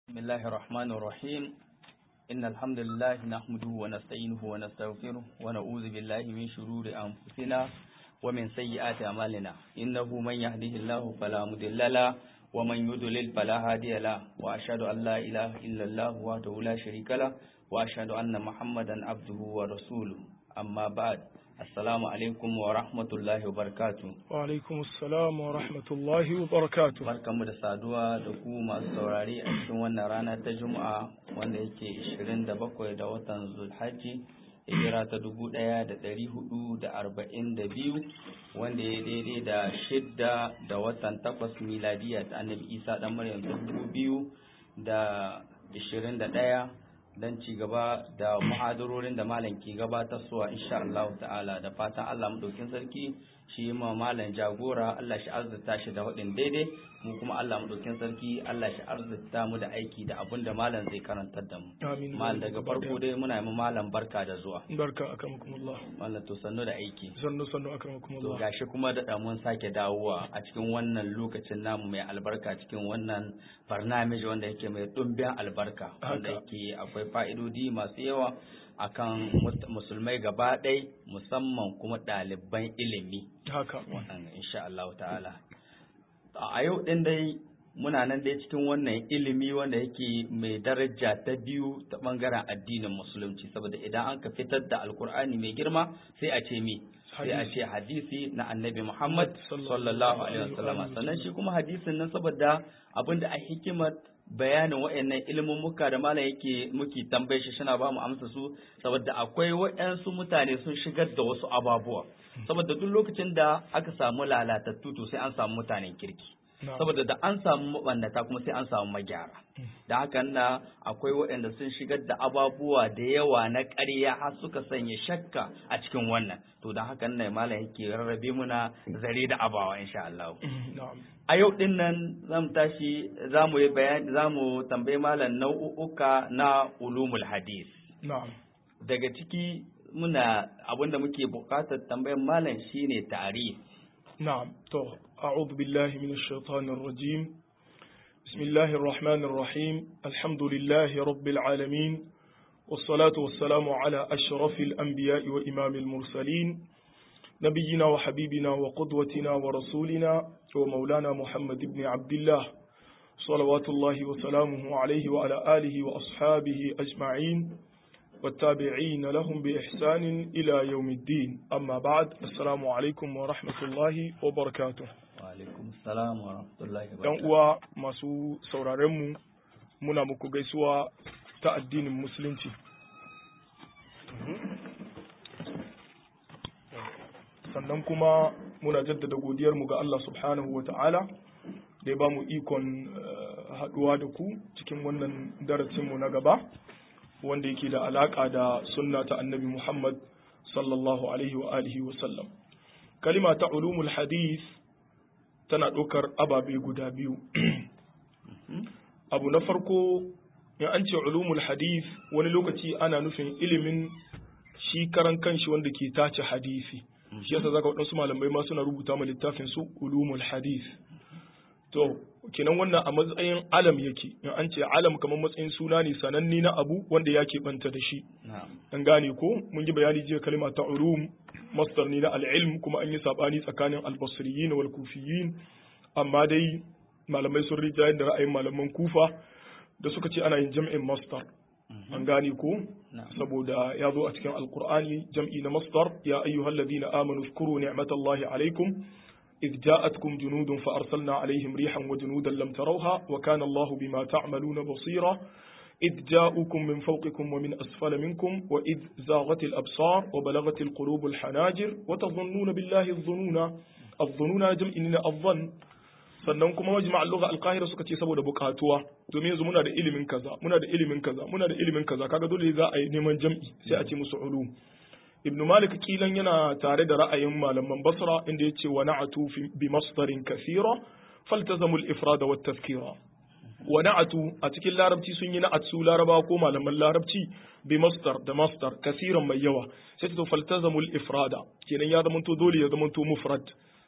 بسم الله الرحمن الرحيم إن الحمد لله نحمده ونستعينه ونستغفره ونعوذ بالله من شرور أنفسنا ومن سيئات أعمالنا إنه من يهده الله فلا مضل له ومن يضلل فلا هادي له وأشهد أن لا إله إلا الله وحده لا شريك له وأشهد أن محمدا عبده ورسوله أما بعد Assalamu alaikum wa rahmatullahi wa barakatu. Wa alaikum assalam wa rahmatullahi wa barakatu. Barkanmu da saduwa da ku masu saurari a cikin wannan rana ta Juma'a wanda yake 27 da watan Zulhajji hijira ta 1442 wanda ya daidai da shidda da watan takwas miladiya ta Annabi Isa dan Maryam 2021 don ci gaba da muhadarorin da malam ke gabatarwa insha Allah ta'ala da fatan Allah madaukin sarki shi ma malam jagora Allah shi arzuta shi da hudin daidai mu kuma Allah madaukin sarki Allah shi arzuta mu da aiki da abin da malam zai karantar da mu Amin. malam daga farko dai muna yi malam barka da zuwa Barka akramakumullah. malam to sannu da aiki Sannu sannu to akramakumullah. gashi kuma da mun sake dawowa a cikin wannan lokacin namu mai albarka cikin wannan barnamij wanda yake mai dumbin albarka wanda Haka. yake akwai fa'idodi masu yawa akan mus- musulmai gaba ɗai musamman kuma ɗaliban ilimi Haka. wannan insha Allah ta'ala a yau ɗin dai muna nan dai cikin wannan ilimi wanda yake mai daraja ta biyu ta ɓangaren addinin musulunci saboda idan an ka fitar da alkur'ani mai girma sai a ce mi sai a ce hadisi na annabi Muhammad sallallahu alaihi wasallam sannan shi kuma hadisin nan saboda abinda a hikimar bayanin wa'annan ilimin muka da malam yake muke tambaye shi shina ba mu amsa su saboda akwai wa'ansu mutane sun shigar da wasu ababuwa saboda duk lokacin da aka samu lalatattu to sai an samu mutanen kirki Na'am. saboda da an samu mabannata kuma sai an samu magyara da hakan na akwai waɗanda sun shigar da ababuwa da yawa na ƙarya har suka sanya shakka a cikin wannan to da hakan ne malam yake rarrabe muna zare da abawa insha Allah Na'am. a yau din nan zamu tashi zamu yi bayani zamu tambayi malam nau'uka na ulumul hadis Na'am. daga ciki muna abinda muke buƙatar tambayar malam shine ta'rif نعم تو أعوذ بالله من الشيطان الرجيم بسم الله الرحمن الرحيم الحمد لله رب العالمين والصلاة والسلام على أشرف الأنبياء وإمام المرسلين نبينا وحبيبنا وقدوتنا ورسولنا ومولانا محمد بن عبد الله صلوات الله وسلامه عليه وعلى آله وأصحابه أجمعين والتابعين لهم بإحسان إلى يوم الدين أما بعد السلام عليكم ورحمة الله وبركاته wa alaikum salam wa rahmatullahi wa ‘Yan barakatuh uwa masu sauraronmu muna muku gaisuwa ta addinin musulunci. Sannan kuma muna jaddada godiyarmu ga Allah subhanahu wa ta'ala da ya ba mu ikon eh, haɗuwa da ku cikin wannan darasinmu na gaba wanda yake da alaƙa da sunna ta annabi Muhammad sallallahu alaihi wa alihi wa sallam. Kalima ta ulumul hadith tana ɗaukar ababe guda biyu. Abu na farko, in an ce ulumul hadith wani lokaci ana nufin ilimin shi karan kanshi wanda ke tace hadisi. Shi yasa zaka waɗansu malamai ma suna rubuta ma littafin su ulumul hadith. To, kenan wannan a matsayin alam yake, in an ce alam kamar matsayin suna ne sananne na abu wanda ya keɓanta da shi. na'am an gane ko mun yi bayani jiya kalma ta ulum masdar ne na al-ilm kuma an yi sabani tsakanin al-basriyin wal kufiyin amma dai malamai sun rija da ra'ayin malaman kufa da suka ce ana yin jam'in masdar an gane ko na'am saboda ya zo a cikin alqur'ani jam'i na masdar ya ayyuhal ladina amanu zkuru ni'matallahi alaikum إذ جاءتكم جنود فأرسلنا عليهم ريحا وجنودا لم تروها وكان الله بما تعملون بصيرا إذ جاءوكم من فوقكم ومن أسفل منكم وإذ زاغت الأبصار وبلغت القلوب الحناجر وتظنون بالله الظنون الظنون جمع إننا الظن sannan kuma majma al-lugha al-qahira suka ce saboda bukatuwa domin yanzu muna da ilimin kaza muna da ilimin kaza muna da ilimin kaza kaga dole za a yi neman jam'i sai a ce musu ulum ibnu malik kilan yana tare da ra'ayin malaman basra inda ya ce wa na'atu fi- bi masdarin kathira faltazamu al-ifrada wat tazkira wa na'atu a cikin larabci sun yi na'at su laraba ko malaman larabci bi masdar da masdar kasiran mai yawa sai to faltazamu al-ifrada kenan ya zamanto dole ya zamanto mufrad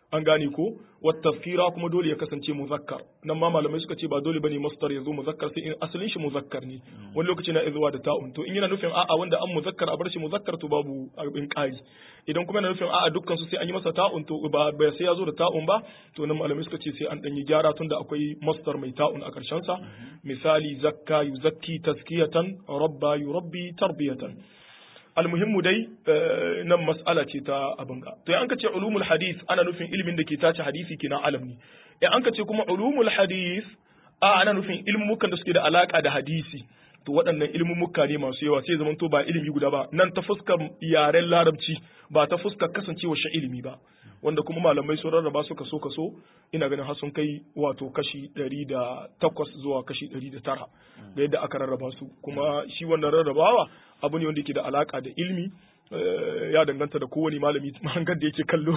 an gane ko wa tazkira kuma dole ya kasance muzakkar nan ma malamai suka ce ba dole bane masdar ya zo muzakkar sai in asalin shi muzakkar ne wani lokaci na zuwa da ta'un to in yana nufin a'a wanda an muzakkar a bar shi muzakkar to babu abin ƙari idan kuma yana nufin a'a dukkan su sai an yi masa ta'un to ba ba sai ya zo da ta'un ba to nan malamai suka ce sai an dan yi gyara tunda akwai masdar mai ta'un a karshen sa misali zakka yuzakki tazkiyatan rabba yurabbi tarbiyatan almuhimmu dai nan mas'ala ce ta abin ga to an ka ce ulumul hadith ana nufin ilimin da ke tace hadisi kenan alam ne in an ka ce kuma ulumul hadith a ana nufin ilmukan da suke da alaka da hadisi to waɗannan ilmumuka ne masu yawa sai zaman to ba ilimi guda ba nan ta fuskar yaren larabci ba ta fuskar kasancewa shi ilimi ba wanda kuma malamai sun rarraba su kaso kaso ina ganin har sun kai wato kashi ɗari da takwas zuwa kashi ɗari da tara da yadda aka rarraba su kuma shi wannan rarrabawa abu ne wanda yake da alaka da ilmi ya danganta da kowane malami mahangar da yake kallo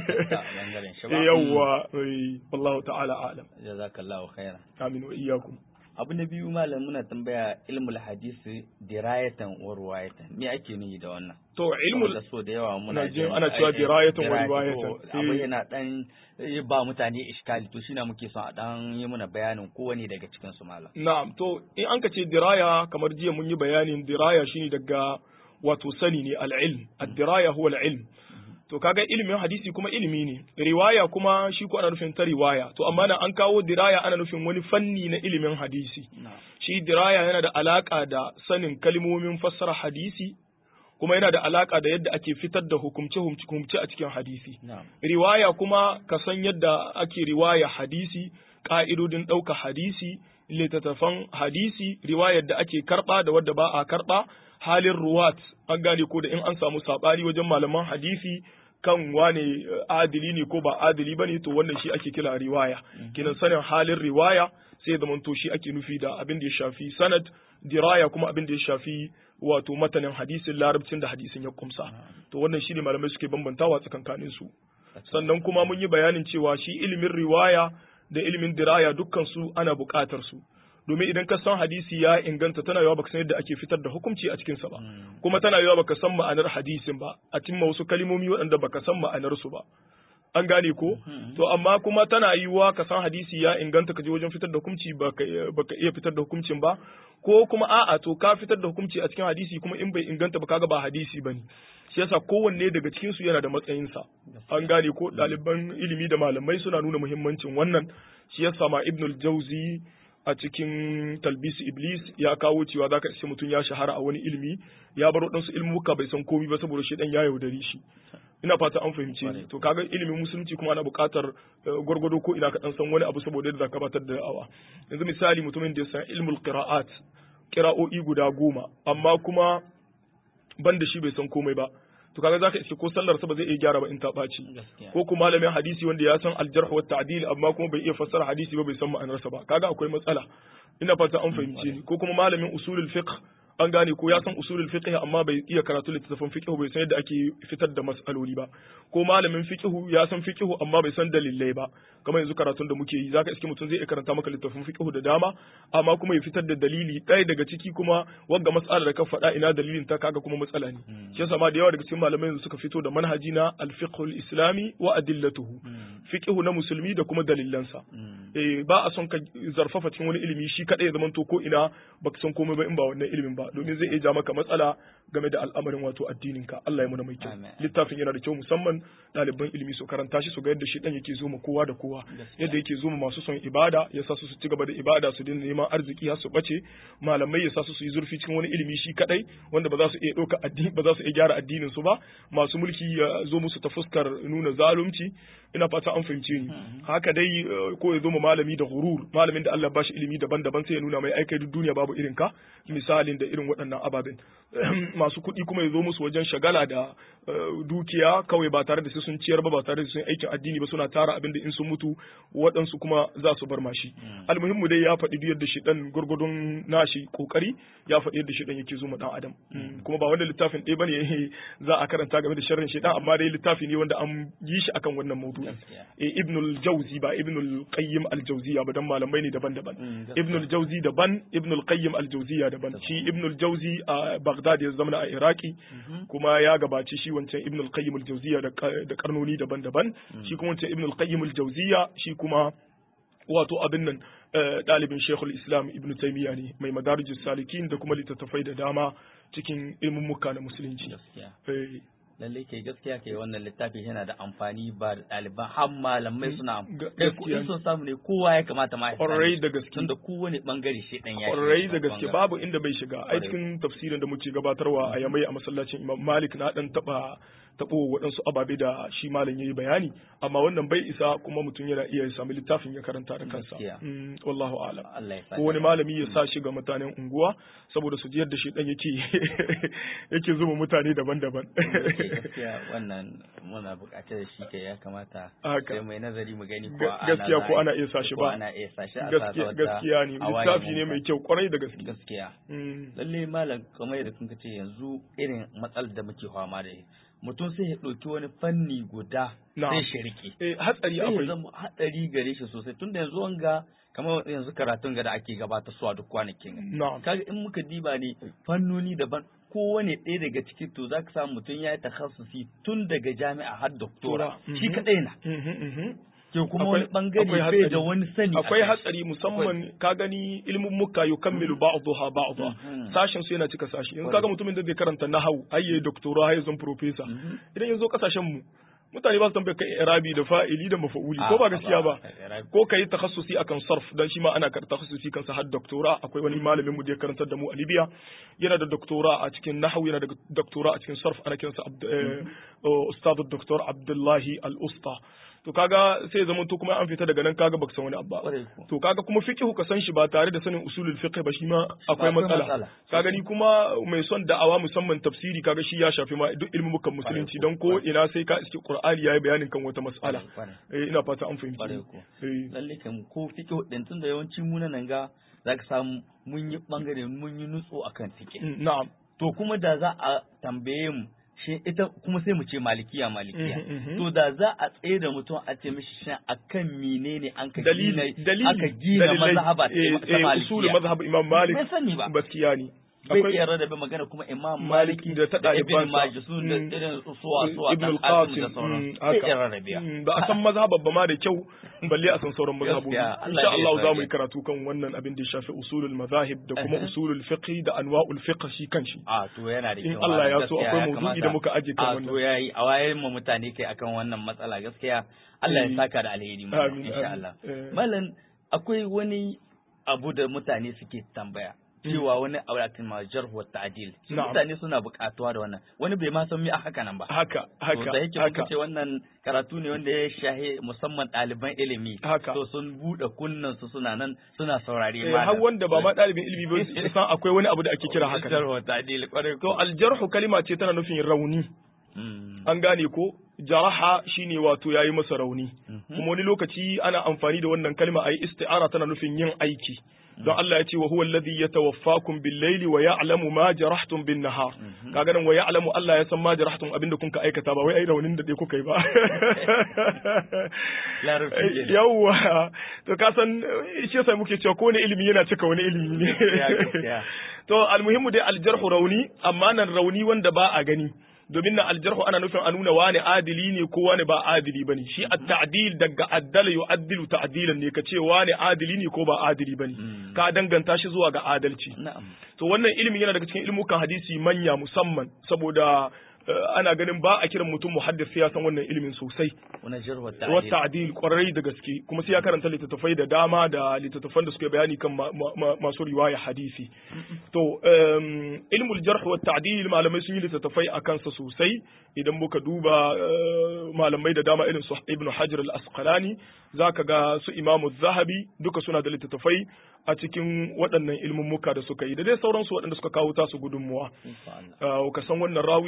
yawwa wallahu ta'ala alam jazakallahu khairan amin wa iyyakum abu na biyu malam muna tambaya ilmul hadisi dirayatan wa ruwayatan me ake nuni da wannan to ilmul da so da yawa muna jin ana cewa dirayatan wa riwayatan abu yana dan ba mutane iskali to shine muke son a dan yi muna bayanin kowane daga cikin su malam na'am to in an ka ce diraya kamar jiya mun yi bayanin diraya shine daga wato sani ne al-ilm ad-diraya huwa al-ilm to kaga ilimin hadisi kuma ilimi ne riwaya kuma shi ko ana nufin ta riwaya to amma na an kawo diraya ana nufin wani fanni na ilimin hadisi shi diraya yana da alaka da sanin kalmomin fassara hadisi kuma yana da alaka da yadda ake fitar da hukumce hukumce a cikin hadisi riwaya kuma ka san yadda ake riwaya hadisi ka'idodin ɗauka hadisi littattafan hadisi riwayar da ake karɓa da wadda ba a karɓa halin ruwat an gane ko da in an samu saɓani wajen malaman hadisi kan wane adili ne ko ba adili ba ne to wannan shi ake kira riwaya kinan sanin halin riwaya sai ya zamanto shi ake nufi da abin da ya shafi sanad diraya kuma abin da ya shafi wato matanin hadisin larabcin da hadisin ya kumsa to wannan shi ne malamai suke bambantawa tsakankanin su sannan kuma mun yi bayanin cewa shi ilimin riwaya da ilimin diraya dukkan su ana buƙatar su domin idan ka san hadisi ya inganta tana yawa baka san yadda ake fitar da hukunci a cikin sa ba kuma tana yawa baka san ma'anar hadisin ba a cimma wasu kalimomi waɗanda baka san ma'anar su ba an gane ko to amma kuma tana yiwuwa ka san hadisi ya inganta ka je wajen fitar da hukunci baka iya fitar da hukuncin ba ko kuma a'a to ka fitar da hukunci a cikin hadisi kuma in bai inganta ba kaga ba hadisi bane shi yasa kowanne daga cikin su yana da matsayinsa an gane ko ɗaliban ilimi da malamai suna nuna muhimmancin wannan shi yasa ma ibnul jauzi a cikin talbisi iblis ya kawo cewa za ka ishe mutum ya shahara a wani ilimi ya bar waɗansu ilmuka bai san komi ba saboda shi ɗan ya yaudari shi ina fata an fahimce ni to kaga ilimin musulunci kuma ana buƙatar gwargwado ko ina ka ɗan san wani abu saboda yadda zaka batar da da'awa yanzu misali mutumin da ya san ilmul qira'at qira'o'i guda goma amma kuma ban da shi bai san komai ba to kaga zaka iske ko sallar sa ba zai iya gyara ba in ta ɓaci ko kuma malamin hadisi wanda ya san aljarh wa ta'dil amma kuma bai iya fassara hadisi ba bai san ma'anarsa ba kaga akwai matsala ina fata an fahimce ni ko kuma malamin usulul fiqh an gane ko ya san usulul fiqh amma bai iya karatu littattafan fiqh bai san yadda ake fitar da mas'aloli ba ko malamin fiqh ya san fiqh amma bai san dalilai ba kamar yanzu karatun da muke yi zaka iske mutum zai iya karanta maka littattafan fiqh da dama amma kuma ya fitar da dalili ɗaya daga ciki kuma wanga mas'ala da ka faɗa ina dalilin ta kaga kuma matsala ne shi yasa ma da yawa daga cikin malamai yanzu suka fito da manhaji na al-fiqh al-islami wa adillatuhu fiqh na musulmi da kuma dalilansa eh ba a son ka zarfafa cikin wani ilimi shi kadai ya zamanto ko ina baka san komai ba in ba wannan ilimin ba domin zai iya ja maka matsala game da al'amarin wato addininka Allah ya muna mai kyau littafin yana da kyau musamman ɗaliban ilimi su karanta shi su ga yadda shi dan yake zo ma kowa da kowa yadda yake zo ma masu son ibada ya sa su su ci gaba da ibada su dinga neman arziki har su bace malamai ya sa su su yi zurfi cikin wani ilimi shi kadai wanda ba za su iya ɗauka addini ba za su iya gyara addinin su ba masu mulki ya zo musu ta fuskar nuna zalunci ina fata an fahimce ni haka dai ko ya zo ma malami da gurur malamin da Allah ba shi ilimi daban-daban sai ya nuna mai aikai duk duniya babu irin ka misalin da irin waɗannan ababen masu kuɗi kuma ya zo musu wajen shagala da dukiya kawai ba tare da sai sun ciyar ba ba tare da sun aikin addini ba suna tara abin da in sun mutu waɗansu kuma za su bar mashi almuhimmu dai ya faɗi duk yadda shi dan gurgurdun nashi kokari ya faɗi yadda shi dan yake zo ma dan adam kuma ba wanda littafin ɗaya bane za a karanta game da sharrin shi amma dai littafi ne wanda an yi shi akan wannan maudu maudu'i eh ibn al-jawzi ba ibn al-qayyim al-jawziya ba dan malamai ne daban-daban ibn al-jawzi daban ibn al-qayyim al-jawziya daban shi ibn al-jawzi a Baghdad ya zama a Iraki kuma ya gabaci shi wancan ibn al-qayyim al-jawziya da karnoni daban-daban shi kuma wancan ibn al-qayyim al-jawziya shi kuma wato abin nan ɗalibin shekul islam ibn taimiyya ne mai madarijus salikin da kuma littattafai da dama cikin ilmummuka na musulunci lallai kai gaskiya kai wannan littafi yana da amfani ba da ɗaliban har malamai suna kai kuɗin sun samu ne kowa ya kamata ma ƙwarai da gaske tunda kowane bangare shi ɗan ya ƙwarai da gaske babu inda bai shiga ai cikin tafsirin da muke gabatarwa a yamai a masallacin imam malik na ɗan taɓa taɓo waɗansu ababe da shi malam ya yi bayani amma wannan bai isa kuma mutum yana iya sami littafin ya karanta da kansa wallahu alam ko wani malami ya sa shi ga mutanen unguwa saboda su ji yadda shi dan yake yake zuba mutane daban-daban gaskiya wannan muna buƙatar shi ke ya kamata sai mai nazari mu gani ko gaskiya ko ana iya sa shi ba ana iya sa shi a gaskiya gaskiya ne littafi ne mai kyau kwarai da gaske gaskiya lalle malam kamar yadda kun ce yanzu irin matsalar da muke fama da mutum sai ya ɗauki wani fanni guda sai shi rike. Eh, hatsari akwai. Sai zama hatsari gare shi sosai tun da yanzu wanga kamar yanzu karatun ga da ake gabata su a duk kwanakin. Kaga in muka diba ne fannoni daban kowane ɗaya daga ciki to za ka samu mutum ya yi takhassusi tun daga jami'a har doktora. Shi kaɗai na. ke kuma wani bangare bai da wani sani akwai hatsari musamman ka gani ilmin muka yukammilu ba'dha ba'dha sashen su yana cika sashi yanzu kaga mutumin da zai karanta nahwu hayye doctora hayye zan professor idan yanzu kasashen mu mutane ba su tambaye kai irabi da fa'ili da mafa'uli ko ba gaskiya ba ko kai takhassusi akan sarf dan shi ma ana karanta takhassusi kansa har doctora akwai wani malamin mu da ya karantar da mu a Libya yana da doctora a cikin nahwu yana da doctora a cikin sarf ana kiransa ustad doktor Abdullahi Al-Usta to kaga sai zama to kuma an fita daga nan kaga baka san wani abu to kaga kuma fiqhu ka san shi ba tare da sanin usulul fiqh ba shi ma akwai matsala kaga ni kuma mai son da'awa musamman tafsiri kaga shi ya shafi ma duk ilmin mukan musulunci dan ko ina sai ka iske qur'ani yayi bayanin kan wata mas'ala eh ina fata an fahimci lalle kan ko fiqhu din tun da yawanci mu nan ga zaka samu mun yi bangare mun yi nutso akan fiqh na'am to kuma da za a tambaye mu shi ita kuma sai mu ce malikiya malikiya to da za a tsaye da mutum a ce mishi shan akan menene an ka gina aka gina mazhaba ta malikiya usul mazhab imam malik bai sani ba gaskiya ne bai iya rarrabe magana kuma imam maliki da ta ibn majus da irin suwa suwa ibn al-qasim da sauran bai iya rarrabe ba a san mazhaban ba ma da kyau balle a san sauran mazhabobi insha Allah za mu yi karatu kan wannan abin da ya shafi usulul mazahib da kuma usulul fiqh da anwa'ul fiqh shi kanshi a to yana da kyau in Allah ya so akwai mawdu'i da muka aje kan wannan a to yayi a wayen mu mutane kai akan wannan matsala gaskiya Allah ya saka da alheri mu insha Allah mallan akwai wani abu da mutane suke tambaya cewa wani auratin ma jarhu ta'dil mutane suna buƙatuwa da wannan wani bai ma san me a haka nan ba haka haka da yake muka ce wannan karatu ne wanda ya shahe musamman ɗaliban ilimi to sun buɗe kunnan su suna nan suna saurare ma har wanda ba ma ɗalibin ilimi ba san akwai wani abu da ake kira haka jarhu ta'dil kwarai to aljarhu kalima ce tana nufin rauni an gane ko jaraha shine wato yayi masa rauni kuma wani lokaci ana amfani da wannan kalma ayi isti'ara tana nufin yin aiki don Allah ya ce wa huwa alladhi yatawaffakum bil layli wa ya'lamu ma jarahtum bin nahar kaga nan wa ya'lamu Allah ya san ma jarahtum abinda kun ka aikata ba wai ai raunin da dai kuka yi ba yawa to ka san shi yasa muke cewa ko ne ilimi yana cika wani ilimi ne to almuhimmu dai aljarhu rauni amma nan rauni wanda ba a gani domin na aljarhu ana nufin a nuna wani adili ne ko wani ba adili bane shi at-ta'dil daga addala yu'addilu ta'dilan ne ka ce wani adili ne ko ba adili bane ka danganta shi zuwa ga adalci to wannan ilimin yana daga cikin ilmukan hadisi manya musamman saboda ana ganin ba a kiran mutum muhaddis sai ya san wannan ilimin sosai wa ta'dil kwarai da gaske kuma sai ya karanta littattafai da dama da littattafan da suke bayani kan masu riwaya hadisi to ilmul jarh wa ta'dil malamai sun yi littattafai a kansa sosai idan muka duba malamai da dama irin su ibnu hajar al-asqalani zaka ga su imamu zahabi duka suna da littattafai a cikin waɗannan ilmummuka da suka yi da dai sauransu waɗanda suka kawo tasu gudunmuwa ka san wannan rawi ya inganta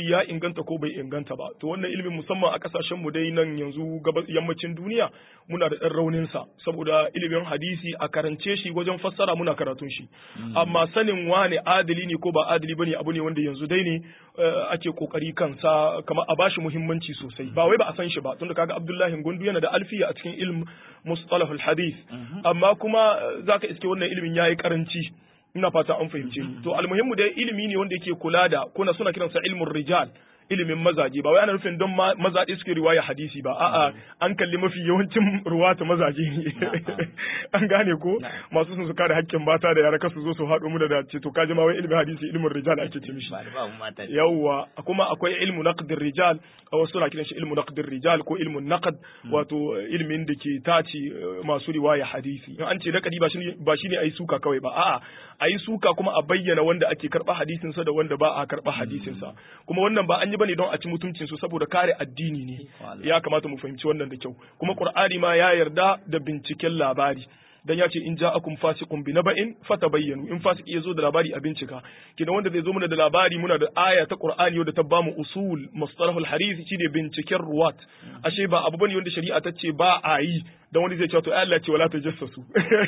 inganta ko bai inganta ba to wannan ilimin musamman a kasashen mu dai nan yanzu gabas yammacin duniya muna da ɗan raunin sa saboda ilimin hadisi a karance shi wajen fassara muna karatun shi amma sanin wane adali ne ko ba adali bane abu ne wanda yanzu dai ne ake kokari kansa kamar a bashi muhimmanci sosai ba wai ba a san shi ba tunda kaga Abdullahi Gundu yana da alfiya a cikin ilm mustalahul hadith amma kuma zaka iske wannan ilimin yayi karanci ina fata an fahimce ni to almuhimmu dai ilimi ne wanda yake kula da kuna suna kiransa ilmun rijal ilimin mazaje ba wai ana nufin don mazaje suke riwaya hadisi ba a'a an kalli mafi yawancin ruwata mazaje ne an gane ko masu sun su kare hakkin mata da yara kasu zo su haɗo mu da dace to kaji ma wai ilimin hadisi ilimin rijal ake ce mishi yawwa kuma akwai ilmu naqdir rijal a wasu suna kiran shi ilmu naqdir rijal ko ilmun naqd wato ilimin da ke tace masu riwaya hadisi in an ce naqdi ba shine ba shine ayi suka kawai ba a'a ayi suka kuma a bayyana wanda ake karba hadisin sa da wanda ba a karba hadisin sa kuma wannan ba an yi bane don a ci mutuncin su saboda kare addini ne ya kamata mu fahimci wannan da kyau kuma qur'ani ma ya yarda da binciken labari dan ya ce in ja'akum fasiqun bi naba'in fatabayyanu in fasiki yazo da labari a bincika kina wanda zai zo mana da labari muna da aya ta qur'ani wadda ta bamu usul mustalahul hadith shine binciken ruwat ashe ba abu bane wanda shari'a ta ce ba a yi dan wani zai ce to Allah ce wala tajassasu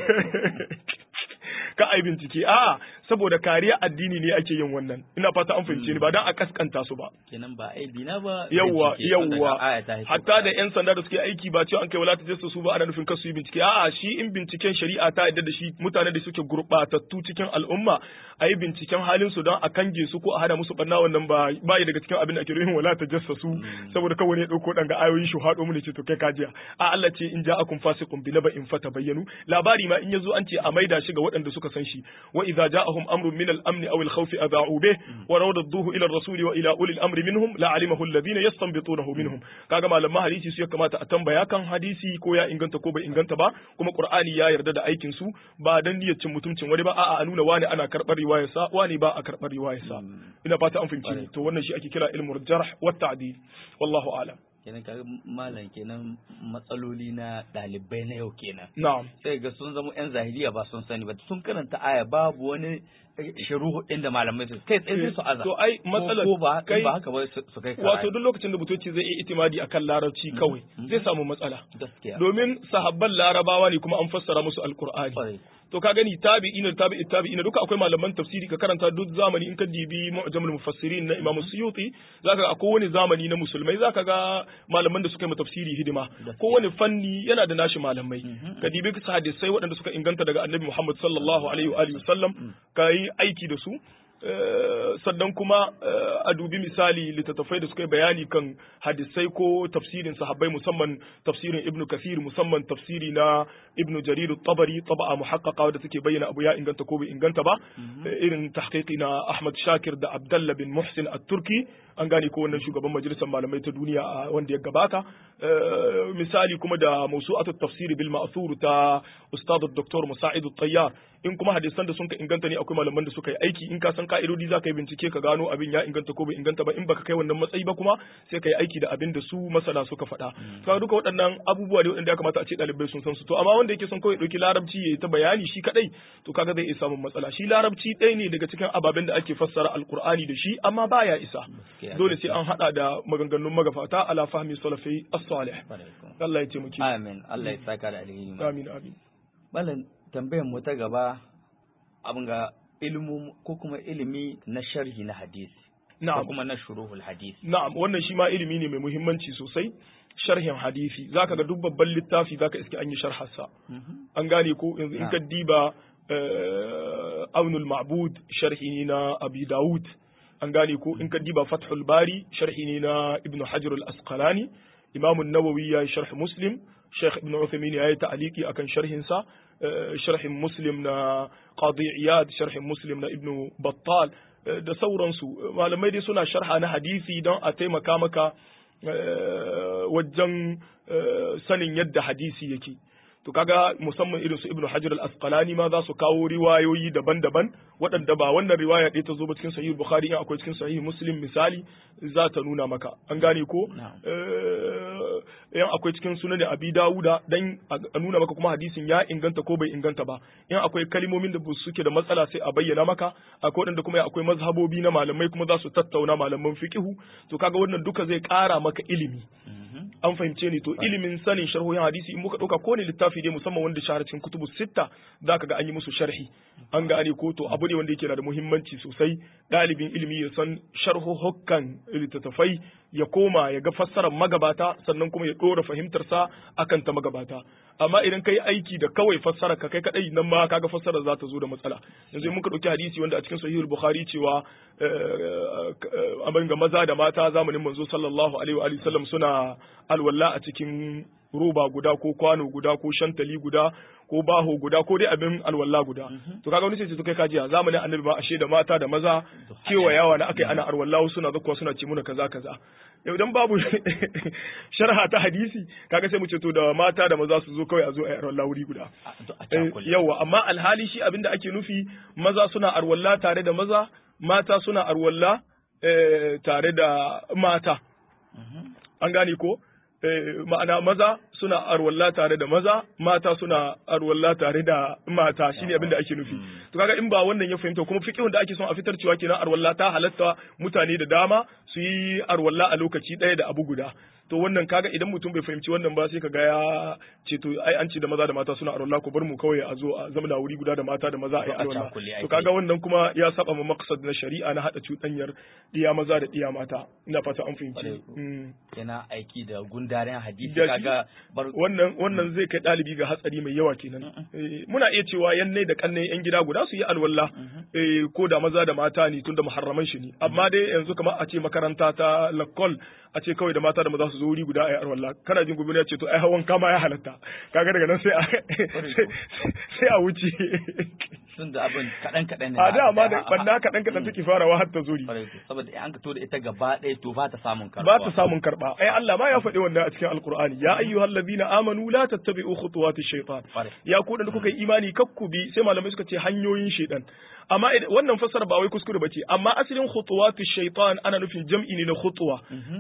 ka ai bincike a saboda kariya addini ne ake yin wannan ina fata an fahimce ni ba dan a kaskanta su ba kenan ba aibi na ba yawwa yawwa hatta da yan sanda da suke aiki ba cewa an kai wala tajassu su ba ana nufin kasu yi bincike a'a shi in binciken shari'a ta yadda da shi mutane da suke gurbatattu cikin al'umma a yi binciken halin su don a kange su ko a hana musu barna wannan ba ba daga cikin abin da ake nufin wala tajassu saboda kawai ne dauko dan ga ayoyin shi hado mu ne ce to kai kajiya a Allah ce in ja'akum fasiqun bi naba'in fatabayyanu labari ma in yazo an ce a maida shi ga waɗanda suka san shi wa idza ja'ahum amrun min al-amn aw al-khawf adha'u bih wa rawdaduhu ila ar-rasul wa ila ulil amri minhum la alimahu alladhina yastanbitunahu minhum kaga malaman hadisi su ya kamata a tambaya kan hadisi ko ya inganta ko bai inganta ba kuma qur'ani ya yarda da aikin su ba dan niyyar cin mutuncin wani ba a'a a nuna wani ana karbar riwayar sa wani ba a karbar riwayar sa ina fata an fahimci to wannan shi ake kira ilmul jarh wa ta'dil wallahu a'lam kenan kaga malam kenan matsaloli na ɗalibai na yau kenan na'am sai ga sun zama yan zahiliya ba sun sani ba sun karanta aya babu wani shiru inda malamai su kai tsaye sai su aza to ai matsalar ko ba kai ba haka ba su kai wato duk lokacin da butoci zai yi itimadi akan larabci kawai zai samu matsala gaskiya domin sahabban larabawa ne kuma an fassara musu alqur'ani to ka gani tabi'ina tabi'i tabi'ina duka akwai malaman tafsiri ka karanta duk zamani in ka dibi mu'jamul mufassirin na Imam Suyuti zaka ga kowane zamani na musulmai zaka ga malaman da suka yi tafsiri hidima kowane fanni yana da nashi malamai ka dibi hadisai waɗanda suka inganta daga Annabi Muhammad sallallahu alaihi wa alihi wasallam ka yi aiki da su sannan kuma a dubi misali littattafai da suka yi bayani kan hadisai ko tafsirin sahabbai musamman tafsirin ibnu kasir musamman tafsiri na ibnu jarir tabari taba'a muhaqqaqa da suke bayyana abu ya inganta ko bai inganta ba irin tahqiqi na ahmad shakir da abdullah bin muhsin at-turki an gane ko wannan shugaban majalisar malamai ta duniya wanda ya gabata misali kuma da mawsu'atut tafsiri bil ma'thur ta ustad dr musa'id at-tayyar in kuma hadisan da sun ka inganta ne akwai malaman da suka yi aiki in ka san ka'idodi za ka yi bincike ka gano abin ya inganta ko bai inganta ba in baka kai wannan matsayi ba kuma sai ka yi aiki da abin da su masana suka faɗa to duka waɗannan abubuwa ne waɗanda ya kamata a ce ɗalibai sun san su to amma wanda yake son kawai ɗauki larabci ya yi ta bayani shi kaɗai to kaga zai iya samun matsala shi larabci ɗaya ne daga cikin ababen da ake fassara alkur'ani da shi amma baya isa dole sai an haɗa da maganganun magafata ala fahmi salafi as-salih Allah ya taimake amin Allah ya saka da alheri amin amin malam tambayar mu ta gaba abin ga ilmu ko kuma ilimi na sharhi na hadisi na'am ko kuma na shuruhul hadisi na'am wannan shi ma ilimi ne mai muhimmanci sosai sharhin hadisi zaka ga duk babban littafi zaka iske an yi sharharsa an gane ko yanzu in ka diba aunul ma'bud sharhi ne na abi daud an gane ko in ka diba fathul bari sharhi ne na ibnu hajar al-asqalani imam an-nawawi ya sharh muslim sheikh ibnu uthaymin ya yi ta'aliki akan sharhin sa sharhin muslim na qadi iyad sharhin muslim na ibnu battal da sauransu malamai dai suna sharha na hadisi don a taimaka maka wajen sanin yadda hadisi yake to kaga musamman irin su ibnu hajar al-asqalani ma za su kawo riwayoyi daban-daban waɗanda ba wannan riwaya ɗaya ta zo ba cikin sahih bukhari in akwai cikin sahih muslim misali za ta nuna maka an gane ko in akwai cikin sunan abi dawuda dan a nuna maka kuma hadisin ya inganta ko bai inganta ba in akwai kalmomin da suke da matsala sai a bayyana maka akwai waɗanda kuma akwai mazhabobi na malamai kuma za su tattauna malaman fiqihu to kaga wannan duka zai ƙara maka ilimi an fahimce ni to ilimin sanin sharhohin hadisi in muka ɗauka ko ne littafi dai musamman wanda shahara cikin kutubu sitta za ka ga an yi musu sharhi an ga ne ko to abu ne wanda yake da muhimmanci sosai ɗalibin ilimi ya san sharhohokkan littattafai ya koma ya ga fassarar magabata sannan kuma ya ɗora fahimtarsa akan ta magabata amma idan ka yi aiki da kawai fassara ka kai kadai nan ma kaga fassarar za ta zo da matsala yanzu muka ɗauki hadisi wanda a cikin sahihul bukhari cewa abin ga maza da mata zamanin manzo sallallahu alaihi wa sallam suna alwala a cikin roba guda ko kwano guda ko shantali guda ko baho guda ko dai abin alwala guda to kaga wani sai to kai kajiya zamanin annabi ma ashe da mata da maza kewa yawa na akai ana alwala suna zakkuwa suna ce muna kaza kaza yau dan babu sharha ta hadisi kaga sai mu ce to da mata da maza su zo kawai a zo a alwala wuri guda yawa amma alhali shi abinda ake nufi maza suna alwala tare da maza mata suna alwala tare da mata an gane ko ma'ana maza suna arwalla tare da maza mata suna arwalla tare da mata shine abin da ake nufi to kaga in ba wannan ya fahimta kuma fiqhun da ake son a fitar cewa kenan arwalla ta halatta mutane da dama su yi arwalla a lokaci ɗaya da abu guda to wannan kaga idan mutum bai fahimci wannan ba sai kaga ya ce to ai an ce da maza da mata suna arwalla ko bar mu kawai a zo a zamana wuri guda da mata da maza a yi arwalla to kaga wannan kuma ya saba ma maqsad na shari'a na hada cuɗanyar diya maza da diya mata ina fata an fahimci yana aiki da gundarin hadisi kaga wannan wannan zai kai ɗalibi ga hatsari mai yawa kenan muna iya cewa yanne da kanne yan gida guda su yi alwala ko da maza da mata ne tunda muharraman shi ne amma dai yanzu kamar a ce makaranta ta lakol a ce kawai da mata da maza su zo wuri guda a yi alwala kana jin gobe ya ce to ai hawan kama ya halatta kaga daga nan sai a sai a wuce tun da abin kaɗan kaɗan ne a da amma da banda kaɗan kaɗan take farawa har ta zuri saboda an ka to da ita gaba ɗaya to ba ta samun karɓa ba ta samun karɓa ai Allah ma ya faɗi wannan a cikin alqur'ani ya ayyuhal ladina amanu la tattabi'u khutuwati shaytan ya ku da kuka yi imani kakku bi sai malamai suka ce hanyoyin shaytan amma wannan fassara ba wai kuskure bace amma asalin khutuwati shaytan ana nufin jam'i ne na khutwa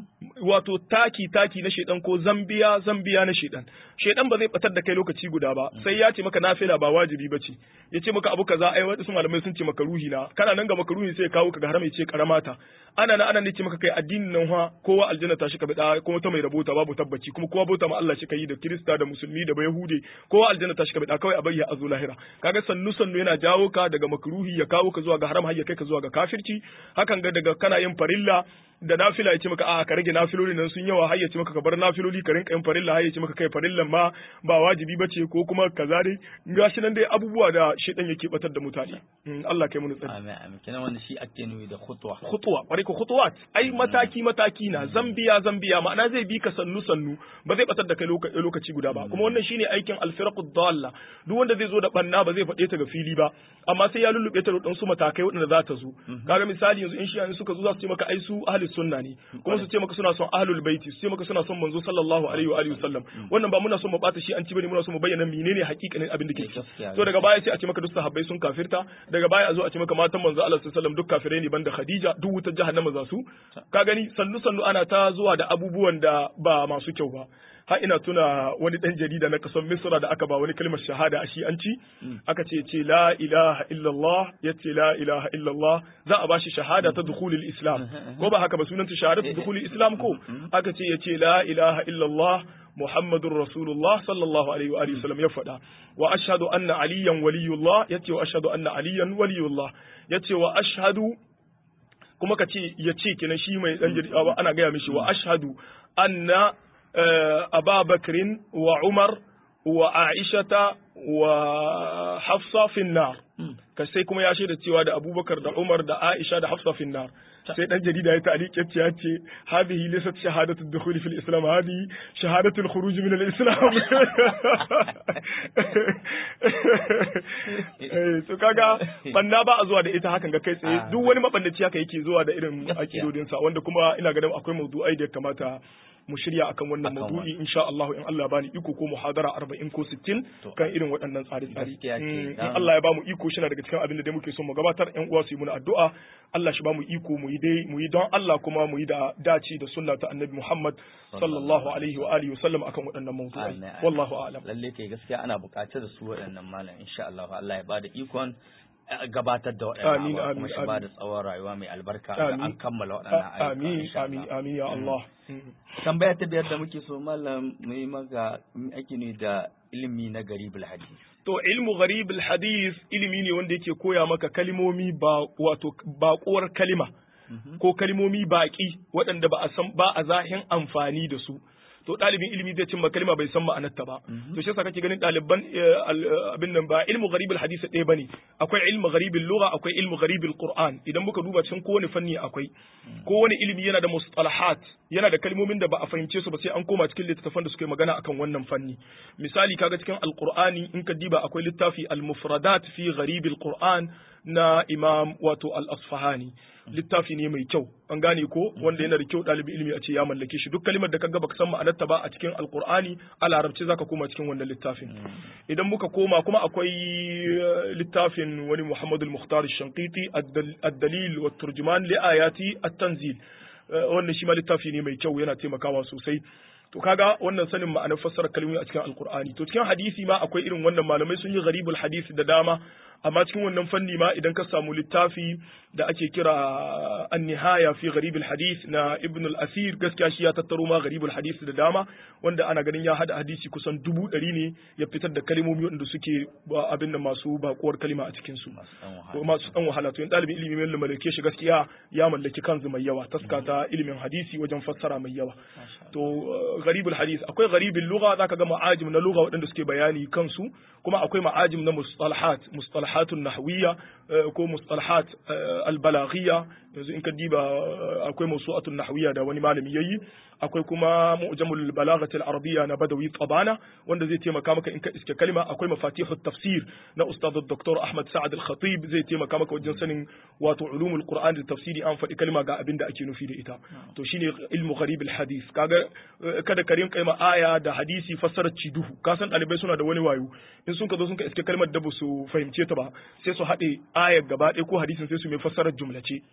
wato taki taki na shaytan ko zambiya zambiya na shaytan shaytan ba zai batar da kai lokaci guda ba sai ya ce maka nafila ba wajibi bace ya ce maka abu kaza ai wasu malamai sun ce maka ruhi na kana nan ga maka ruhi sai kawo ka ga haram ya ce karamata ana nan ana ne ce maka kai addinin nan ha kowa aljanna ta shi ka bida kuma ta mai rabota babu tabbaci kuma kowa bauta ma Allah shi kai da Kirista da Musulmi da Bayahude kowa aljanna ta shi ka bida kawai a bayya azu lahira kaga sannu sannu yana jawo ka daga makruhi ya kawo ka zuwa ga haram har ya kai ka zuwa ga kafirci hakan ga daga kana yin farilla da nafila ya ce maka a ka rage nafiloli nan sun yawa har ya ce maka ka bar nafiloli ka rinka yin farilla har ya ce maka kai farillan ma ba wajibi bace ko kuma kaza dai gashi nan dai abubuwa da shedan yake batar da mutane Allah kai mu tsari amin amin kenan wannan shi ake nuyi da khutwa khutwa bari ko khutwat ai mataki mataki na zambiya zambiya ma'ana zai bi ka sannu sannu ba zai batar da kai lokaci guda ba kuma wannan shine aikin alfiraqud dalla duk wanda zai zo da banna ba zai faɗe ta ga fili ba amma sai ya lullube ta da su matakai waɗanda za ta zo kaga misali yanzu in shi suka zo za su ce maka ai su ahli sunna ne kuma su ce maka suna son ahlul baiti su ce maka suna son manzo sallallahu alaihi wa alihi wasallam wannan ba muna son mu bata shi an ci bane muna son mu bayyana menene hakikanin abin da ke to daga baya sai a ce maka duk sahabbai sun kafirta daga baya a zo a ce maka matan manzo Allah sallallahu alaihi wasallam duk kafirai ne banda Khadija duk wutar jahannama za su ka gani sannu sannu ana ta zuwa da abubuwan da ba masu kyau ba har ina tuna wani dan jarida na kasan Misra da aka ba wani kalmar shahada a shi'anci aka ce ce la ilaha illallah ya ce la ilaha illallah za a bashi shahada ta dukhulil islam ko ba haka ba sunanta shahadatu dukhulil islam ko aka ce ya ce la ilaha illallah Muhammadur Rasulullah sallallahu alaihi wa alihi wasallam ya faɗa wa ashhadu anna aliyan waliyullah yace wa ashhadu anna aliyan waliyullah yace wa ashhadu kuma ka ce ya ce kenan shi mai dan jarida ana gaya mishi wa ashhadu anna أبا بكر وعمر وعائشة وحفصة في النار sai kuma ya shaida cewa da Abubakar da Umar da Aisha da Hafsa fi nar sai dan jarida ya ta'liq ya ce ya ce hadhihi laysat shahadatu dukhul fil islam hadhihi shahadatu al-khuruj min al-islam so kaga banna ba a zuwa da ita hakan ga kai tsaye duk wani mabandaci haka yake zuwa da irin akidodin sa wanda kuma ina ganin akwai mawdu'ai da ya kamata mu shirya akan wannan Akan maudu'i insha Allah in Allah ya bani iko ko muhadara 40 ko 60 To. kan irin waɗannan tsare-tsare Gaskiya ce, Mm, in dan- Allah ya bamu iko shi na daga cikin abin da dai muke son mu gabatar ƴan uwa su yi muna addu'a Allah shi bamu iko mu yi dai mu yi don Allah kuma mu yi da dace da sunna ta Annabi Muhammad sallallahu alaihi wa alihi wa sallam akan waɗannan mawdu'ai Amin, amin. wallahu a'lam lalle kai gaskiya ana buƙatar su waɗannan malam insha Allah Allah ya bada ikon eh, gabatar da waɗannan Amin, abubuwa, amin, kuma shi amin. bada tsawon rayuwa mai albarka ga Amin. an kammala waɗannan ayyuka amin insha amin Allah. amin ya Mm. Allah Mm. tambaya ta biyar da muke so malam mu yi maka mu ake ne da ilimi na garibul hadis To ilmu gharib hadis ilimi ne wanda yake koya maka kalimomi ba wato baƙuwar kalima ko kalimomi baƙi waɗanda ba a san ba a zahin amfani da su. To ɗalibin ilimi zai cimma kalima bai san ma'anarta ba. To shi yasa kake ganin ɗaliban eh, al- eh, abin nan ba ilmu gharib hadis ɗaya bane. Akwai ilmu gharib lugha akwai ilmu gharib qur'an Idan muka duba cikin kowane fanni akwai. Kowane ilimi yana da mustalahat yana da kalmomin da ba a fahimce su ba sai an koma cikin littattafan da suke magana akan wannan fanni. Misali kaga cikin alqur'ani in ka diba akwai littafi al-mufradat fi gharib al-qur'an na imam wato al-asfahani littafi ne mai kyau an gane ko wanda yana da kyau ɗalibi ilimi a ce ya mallake shi duk kalimar da kaga baka san ma'anarta ba a cikin alqur'ani a larabci zaka koma cikin wannan littafin idan muka koma kuma akwai eh, littafin wani Muhammad al-Mukhtar al-Shanqiti ad-Dal- ad-Dalil wa turjuman li ayati at-Tanzil Eh, wannan shi ma littafi ne mai kyau yana taimakawa sosai to kaga wannan sanin ma'anar fassara kalmomi a cikin alkur'ani to cikin hadisi ma akwai irin wannan malamai sun yi gharibul hadisi da dama amma cikin wannan fanni ma idan ka samu littafi da ake kira an-nihaya fi gharibul hadis na ibn al-asir gaskiya shi ya tattaro ma gharibul hadis da dama wanda ana ganin ya hada hadisi kusan dubu ɗari ne ya fitar da kalmomi wanda suke ba abin da masu bakuwar kalima a cikin su masu ɗan ko wahala masu dan wahala to in ɗalibin ilimi mai mallake shi gaskiya ya mallaki kanzu mai yawa taska ta ilimin hadisi wajen fassara mai yawa to uh, gharibul hadis akwai gharibul lugha zaka ga ma'ajim na lugha waɗanda suke bayani kansu kuma akwai ma'ajim na mustalahat mustalahatun nahwiyya uh, ko mustalahat uh, albalaghiyya yanzu in ka diba uh, akwai mawsu'atun nahwiyya da wani malami yayi akwai kuma mu'jamul balaghati al-arabiyya na badawi tabana wanda zai taimaka maka in ka iske kalma akwai mafatihut tafsir na ustad dr ahmad sa'ad al-khatib zai taimaka maka wajen sanin wato ulumul qur'an da tafsiri an faɗi kalma ga abin da ake nufi da ita to shine ilmu gharib al-hadith kaga eh, kada ka rinka ma aya da hadisi fassarar ciduhu ka san ɗalibai suna da wani wayo in sun ka zo sun ka iske kalmar da ba su fahimce ta ba sai su haɗe ayar gaba ɗaya ko hadisin sai su mai fassarar jumlace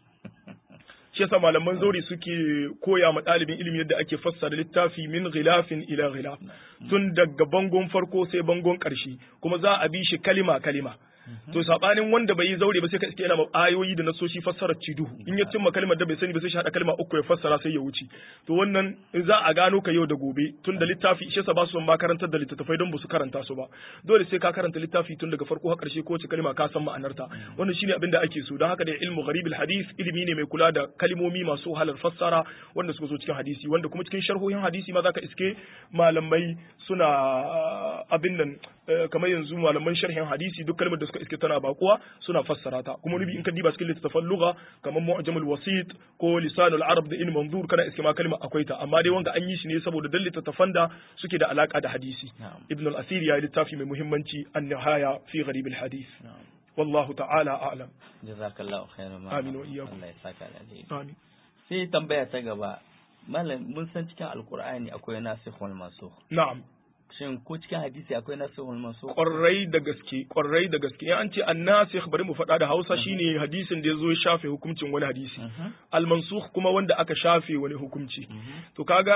shi yasa malaman zauri suke koya ma ɗalibin ilimi yadda ake fassara littafi min ghilafin ila ghilaf tun daga bangon farko sai bangon ƙarshe kuma za a bi shi kalima kalima to sabanin wanda bai yi zaure ba sai ka iske yana ma ayoyi da nasoshi fassarar ciduhu in ya cimma kalmar da bai sani ba sai shi hada kalma uku ya fassara sai ya wuce to wannan za a gano ka yau da gobe tun da littafi shi yasa ba su son ma karantar da littattafai don ba su karanta su ba dole sai ka karanta littafi tun daga farko har karshe ko wace kalma ka san ma'anarta wannan shine abin da ake so don haka da ilmu gharibul hadith ilimi ne mai kula da kalmomi masu halar fassara wanda suka zo cikin hadisi wanda kuma cikin sharhohin hadisi ma zaka iske malamai suna abin nan eh, kamar yanzu malaman sharhin hadisi duk kalmar da suka iske tana bakuwa suna fassara ta kuma nubi in ka diba cikin littattafan lugha kamar mu'jamul wasit ko lisanul arab da in manzur kana iske ma kalma akwai ta amma dai wanga an yi shi ne saboda dan littattafan da suke da alaka da hadisi Na'am. ibn al-asir ya yi littafi mai muhimmanci an-nihaya fi gharib al-hadith Na'am. wallahu ta'ala a'lam jazakallahu khairan ma Amin wa iyyakum. Allah ya saka da alheri amin sai tambaya ta gaba malam mun san cikin alqur'ani akwai nasikhul mansukh na'am shin ko cikin hadisi akwai nasikhul mansukh kwarai da gaske kwarai da gaske in an ce annasikh bari mu faɗa da Hausa shine hadisin da ya zo ya shafe hukuncin wani hadisi Mhm. al-mansukh kuma wanda aka shafe wani hukunci to kaga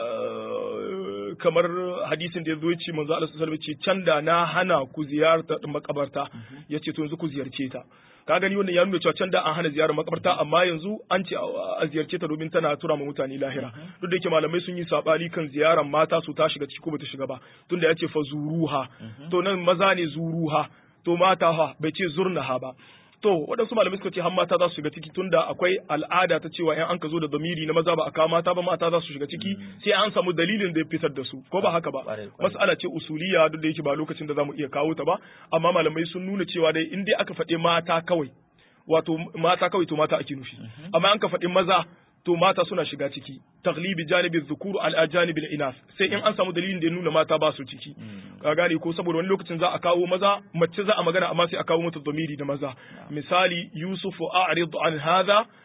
uh, kamar hadisin da ya zo ya ce manzo Allah sallallahu alaihi wasallam ya ce can da na hana ku ziyarta makabarta yace to yanzu ku ziyarce ta ka gani wannan ya nuna cewa can da an hana ziyarar makabarta amma yanzu an ce a ziyarce ta domin tana tura ma mutane lahira duk da yake malamai sun yi sabani kan ziyarar mata su ta shiga ciki ko bata shiga ba tunda ya ce fa zuruha to nan maza ne zuruha to mata ha bai ce zurnaha ba to waɗansu malamai suka ce har mata za su shiga ciki tunda akwai al'ada ta cewa in an ka zo da zamiri na maza ba a kawo mata ba mata za su shiga ciki sai an samu dalilin da ya fitar da su ko ba haka ba Ƙwarai, ƙwarai. mas'ala ce usuliya duk da yake ba lokacin da zamu iya kawo ta ba amma malamai sun nuna cewa dai in dai aka faɗi mata kawai wato mata kawai to mata ake nufi amma an ka faɗi maza to mata suna shiga ciki taglibi janibi dhukuru al janibi inas sai in an samu dalilin da ya nuna mata ba su ciki ka gane ko saboda wani lokacin za a kawo maza mace za a magana amma sai a kawo mata zamiri da maza misali yusufu a'rid an hadha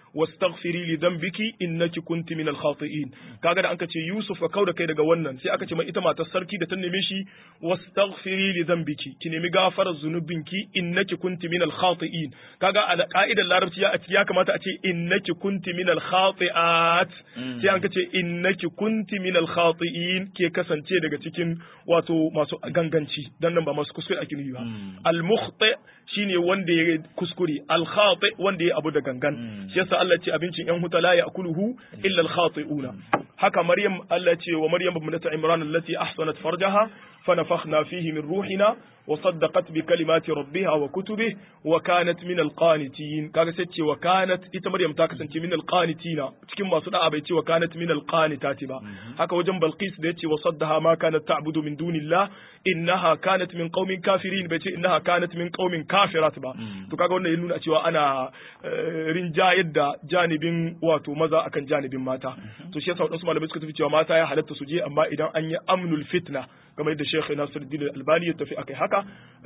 wastaghfiri li dhanbiki innaki kunti minal khati'in kaga da anka ce Yusuf ka kauda kai daga wannan sai aka ce mai ita matar sarki da ta neme shi wastaghfiri li dhanbiki ki nemi gafarar zunubinki innaki kunti minal khati'in kaga a ka'idar larabci ya ya kamata a ce innaki kunti minal khati'at sai an ce innaki kunti minal khati'in ke kasance daga cikin wato masu ganganci dan nan ba masu kuskure ake nufi ba al mukhti shine wanda ya kuskure al khati wanda ya abu da gangan shi yasa Allah ce abincin yan huta la ya'kuluhu illa al khati'una haka maryam Allah ce wa maryam ibnat imran allati ahsanat farjaha فنفخنا فيه من روحنا وصدقت بكلمات ربها وكتبه وكانت من القانتين kaga sai ce wa kanat ita Maryam ta kasance min alqanitina cikin masu da'a bai ce wa kanat min alqanitati ba haka wajen Balqis da yace wa saddaha ma kanat ta'budu min dunillah innaha kanat min qaumin kafirin bai ce innaha kanat min qaumin kafirat ba to kaga wannan ya nuna cewa ana rinjayar da janibin wato maza akan janibin mata to shi yasa wadansu malamai suka tafi cewa mata ya halatta su je amma idan an yi amnul fitna kamar yadda Sheikh Nasiruddin Albani ya tafi akai haka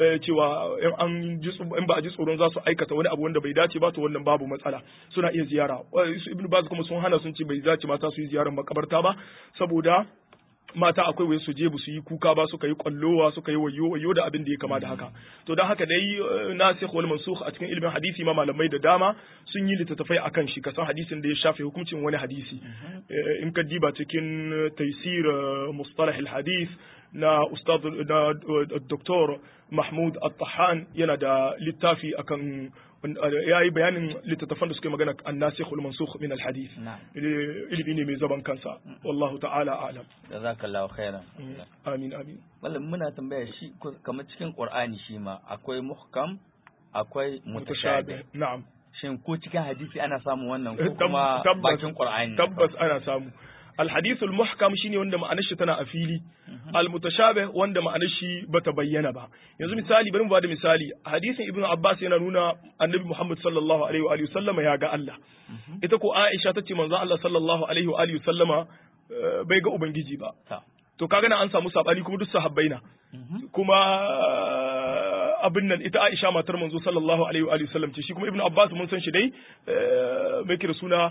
cewa in an ji in ba a ji tsoron za su aikata wani abu wanda bai dace ba to wannan babu matsala suna iya ziyara Ibn Baz kuma sun hana sun ce bai dace mata su yi ziyarar makabarta ba saboda mata akwai wai su je su yi kuka ba suka yi kwallowa suka yi wayo wayo da abin da ya kama da haka to dan haka dai nasikh wal mansukh a cikin ilimin hadisi ma malamai da dama sun yi littattafai akan shi kasan hadisin da ya shafe hukuncin wani hadisi in ka diba cikin taysir mustalah al hadith na ustad na doktor Mahmud At-Tahan yana da littafi akan ya yi bayanin littattafan da suke magana an nasikhul mansukh min al-hadith ilimi ne mai zaban kansa wallahu ta'ala a'lam jazakallahu khairan amin amin wallan muna tambaya shi kamar cikin qur'ani shi ma akwai muhkam akwai mutashabih na'am shin ko cikin hadisi ana samun wannan ko kuma bakin qur'ani tabbas ana samu الحديث المحكم shine wanda ma'anar shi tana a fili almutashabih wanda ma'anar shi bata bayyana ba yanzu misali bari mu bada misali hadisin ibnu abbas yana nuna annabi muhammad sallallahu alaihi wa alihi sallama ya ga Allah ita ko aisha tace manzon Allah sallallahu alaihi wa alihi sallama bai ga ubangiji ba to kaga na an samu sabani kuma duk sahabbai na kuma abin nan ita Aisha matar manzo sallallahu alaihi wa sallam ce shi kuma Ibn Abbas mun san shi dai mai kira suna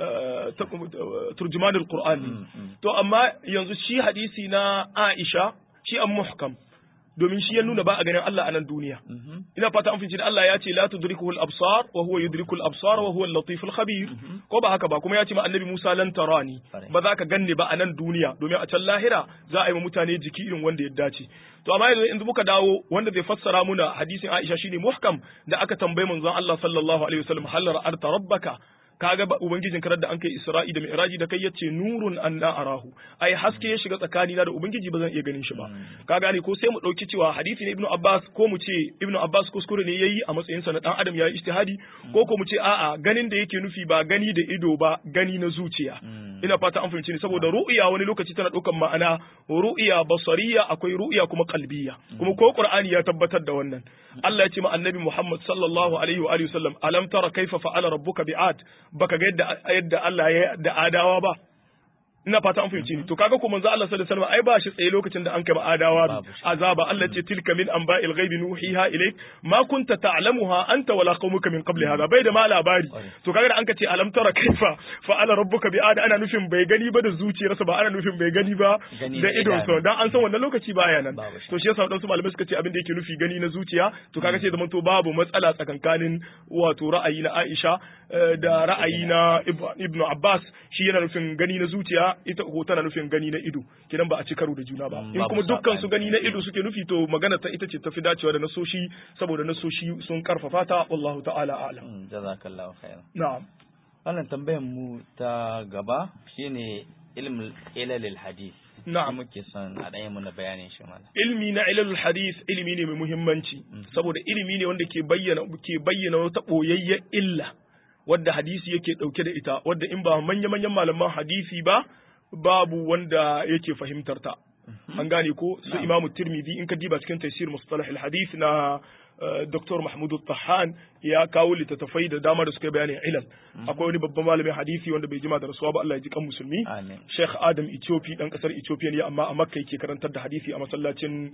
turjumanul Qur'an to amma yanzu shi hadisi na Aisha shi an muhkam domin shi ya nuna ba a ganin Allah a nan duniya ina fata an finci da Allah ya ce la tudrikuhu al-absar wa huwa yudriku al-absar wa huwa al-latif al-khabir ko ba haka ba kuma ya ce ma annabi Musa lan tarani ba za ka ganni ba a nan duniya domin a can lahira za a yi wa mutane jiki irin wanda ya dace to amma yanzu in muka dawo wanda zai fassara muna hadisin Aisha shine muhkam da aka tambaye manzon Allah sallallahu alaihi wasallam hal ra'arta rabbaka kaga ba ubangijin karar da an kai Isra'i da Mi'raji da kai yace nurun anna arahu ai haske ya shiga tsakani na da ubangiji ba zan iya ganin shi ba ka gane ko sai mu dauki cewa hadisi ne Ibn Abbas ko mu ce Ibn Abbas kuskure ne yayi a matsayin sa na dan adam yayi ijtihadi ko ko mu ce a'a ganin da yake nufi ba gani da ido ba gani na zuciya ina fata an fahimci ni saboda ru'ya wani lokaci tana daukan ma'ana ru'ya basariya akwai ru'ya kuma qalbiya kuma ko Qur'ani ya tabbatar da wannan Allah ya ce ma annabi Muhammad sallallahu alaihi wa alihi wasallam alam tara kaifa fa'ala rabbuka bi'ad baka ga yadda yadda Allah ya da adawa ba ina fata an fahimci ni to kaga ko manzo Allah sallallahu alaihi wasallam ai ba shi tsaye lokacin da an kai adawa azaba Allah ce tilka min anba'il ghaibi nuhiha ilayk ma kunta ta'lamuha anta wala qaumuka min qabli hada bai da ma labari to kaga da an ka ce alam tara kaifa fa'ala rabbuka bi ada ana nufin bai gani ba da zuciyarsa ba ana nufin bai gani ba da idon sa dan an san wannan lokaci baya nan to shi yasa wadansu malamai suka ce abin da yake nufi gani na zuciya to kaga sai zaman to babu matsala tsakankanin wato ra'ayi na Aisha da ra'ayi na Ibn Abbas shi yana nufin gani na zuciya ita ko tana nufin gani na ido kidan ba a ci karo da juna ba in kuma dukkan su gani na ido suke nufi to magana ta ita ce tafi dacewa da nasoshi saboda nasoshi sun karfafa ta wallahu ta'ala a'lam jazakallahu khairan na'am wannan tambayar mu ta gaba shine ilmul ilalil hadith na'am muke son a ɗaya mana bayanin shi mana ilmi na ilalul hadith ilimi ne mai muhimmanci saboda ilimi ne wanda ke bayyana ke bayyana wata boyayyen illa wadda hadisi yake dauke da ita wadda in ba manya-manyan malaman hadisi ba babu wanda yake fahimtar ta an gane ko su imamu tirmidhi in ka diba cikin tafsir mustalah al-hadith na Dr. Mahmud Tahan ya kawo littattafai da dama da suka bayanin ilal akwai wani babban malamin hadisi wanda bai jima da rasuwa ba Allah ya ji kan musulmi Sheikh Adam Ethiopia dan kasar Ethiopia ne amma a Makka yake karantar da hadisi a masallacin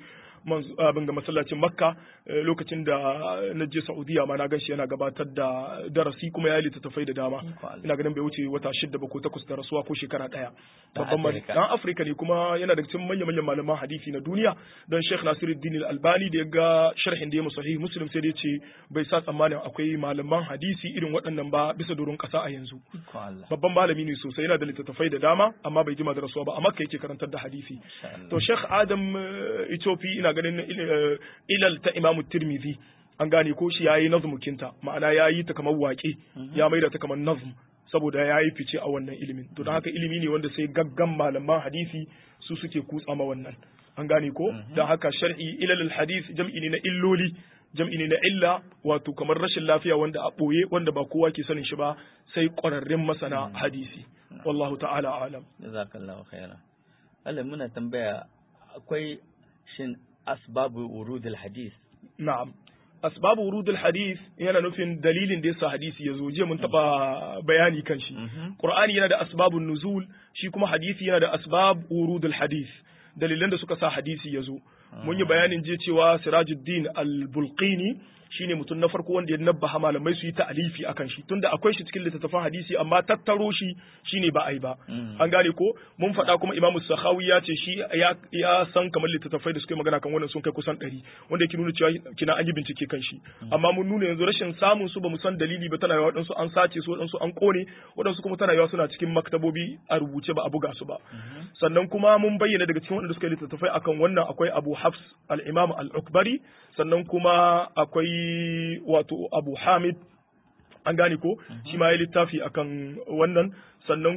abin ga masallacin makka lokacin da na je saudiya ma na gan shi yana gabatar da darasi kuma ya yi littattafai da dama ina ganin bai wuce wata shida ba ko takwas da rasuwa ko shekara ɗaya babban dan afirka ne kuma yana da cikin manya manyan malaman hadisi na duniya don sheikh nasiruddin albani da ya ga sharhin da ya sahih muslim sai dai ce bai sa tsammanin akwai malaman hadisi irin waɗannan ba bisa doron ƙasa a yanzu babban malami ne sosai yana da littattafai da dama amma bai jima da rasuwa ba amma kai yake karantar da hadisi to sheikh adam itofi ina ganin ilal ta imamu tirmidhi an gane ko shi yayi nazmukinta ma'ana yayi ta kamar waƙe ya maida ta kamar nazm saboda ya yi fice a wannan ilimin to don haka ilimi ne wanda sai gaggan malaman hadisi su suke kutsa ma wannan an gane ko don haka shar'i ilal hadis jam'i ne na illoli jam'i ne na illa wato kamar rashin lafiya wanda a ɓoye wanda ba kowa ke sanin shi ba sai ƙwararrun masana hadisi wallahu ta'ala alam jazakallahu khairan Allah muna tambaya akwai shin asbabu wurudul hadis na'am asbabu wurudul hadis yana nufin dalilin da yasa hadisi ya zo je mun taba bayani kan shi qur'ani yana da asbabun nuzul shi kuma hadisi yana da asbab wurudul hadis dalilan da suka sa hadisi ya zo mun yi bayanin je cewa sirajuddin al-bulqini shine mutum na farko wanda ya nabbaha malamai su yi ta'alifi akan shi tunda akwai shi cikin littattafan hadisi amma tattaro shi shine ba ai ba an gane ko mun faɗa kuma imamu sakhawi ya ce shi ya san kamar littattafai da suke magana kan wannan sun kai kusan ɗari wanda yake nuna cewa kina an yi bincike kan shi amma mun nuna yanzu rashin samun su ba mu san dalili ba tana yawa waɗansu an sace su waɗansu an kone waɗansu kuma tana yawa suna cikin maktabobi a rubuce ba a buga su ba sannan kuma mun bayyana daga cikin waɗanda suka yi littattafai akan wannan akwai abu hafs al-imam al-ukbari sannan kuma akwai wato abu hamid an gane ko shi ma ya littafi akan wannan sannan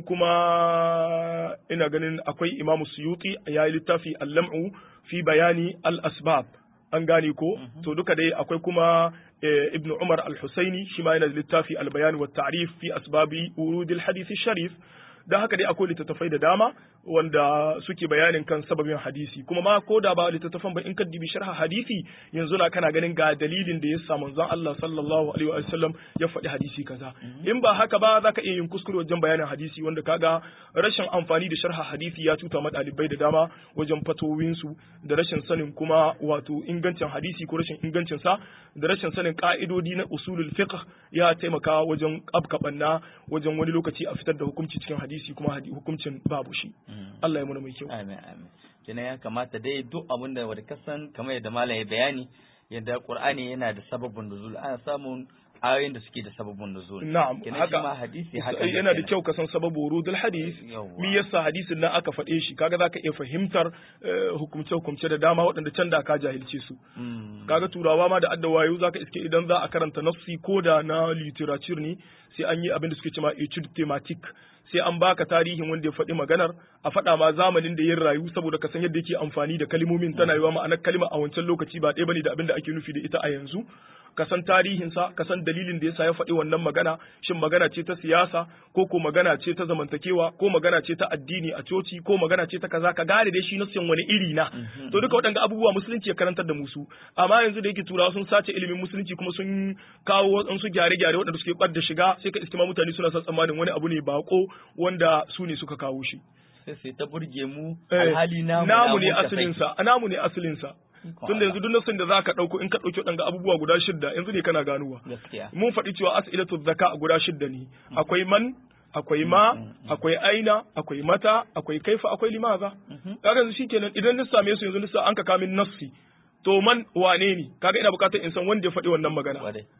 kuma ina ganin akwai imamu suyuti ya yi littafi al-lam'u fi bayani al-asbab an gane ko to duka dai akwai kuma ibn umar al-husaini shi ma yana da littafi al-bayan wa ta'rif fi asbabi urudil hadith sharif da haka dai akwai littattafai da dama wanda suke bayanin kan sababin hadisi kuma ma ko da ba littattafan ba in ka dibi sharha hadisi yanzu na kana ganin ga dalilin da ya sa manzon Allah sallallahu alaihi wa sallam ya faɗi hadisi kaza in ba haka ba zaka iya yin kuskure wajen bayanin hadisi wanda kaga rashin amfani da sharha hadisi ya cuta ma ɗalibai da dama wajen fatowin su da rashin sanin kuma wato ingancin hadisi ko rashin ingancin sa da rashin sanin ka'idodi na usulul fiqh ya taimaka wajen abkabanna wajen wani lokaci a fitar da hukunci cikin hadisi kuma hukuncin babu shi Allah ya muna mai kyau. Amin amin. Kina ya kamata dai duk abin da wanda kasan kamar yadda malam ya bayani yadda Qur'ani yana da sababin nuzul ana samun ayoyin da suke da sababin nuzul. Na'am. Kina ma hadisi haka yana da kyau ka san sababu wurudul hadis. Mi yasa hadisin nan aka faɗe shi kaga zaka iya fahimtar hukumce hukumce da dama waɗanda can da ka jahilce su. Kaga turawa ma da adda wayo zaka iske idan za a karanta nafsi ko da na literature ne sai an yi abin da suke cewa etude thematique sai an baka tarihin wanda ya faɗi maganar a faɗa ma zamanin da yin rayu saboda ka san yadda yake amfani da kalmomin tana yiwa ma'anar kalma a wancan lokaci ba ɗaya bane da abin da ake nufi da ita a yanzu ka san tarihinsa ka san dalilin da yasa ya faɗi wannan magana shin magana ce ta siyasa ko ko magana ce ta zamantakewa ko magana ce ta addini a coci ko magana ce ta kaza ka gane dai shi nasiyan wani iri na to duka waɗanda abubuwa musulunci ya karantar da musu amma yanzu da yake turawa sun sace ilimin musulunci kuma sun kawo waɗansu gyare-gyare waɗanda suke ɓad da shiga sai ka iskima mutane suna son tsammanin wani abu ne bako wanda su ne suka kawo shi sai sai ta burge mu alhali namu namu ne asalinsa namu ne asalinsa tun da yanzu duk nasin da zaka dauko in ka dauki wadanga abubuwa guda shidda yanzu ne kana ganuwa mun faɗi cewa as'ilatu zaka guda shidda ne akwai man akwai ma akwai aina akwai mata akwai kaifa akwai limaza kaga yanzu shikenan idan na same su yanzu nisa an ka kamin nafsi to man wane ne kaga ina bukatar in san wanda ya faɗi wannan magana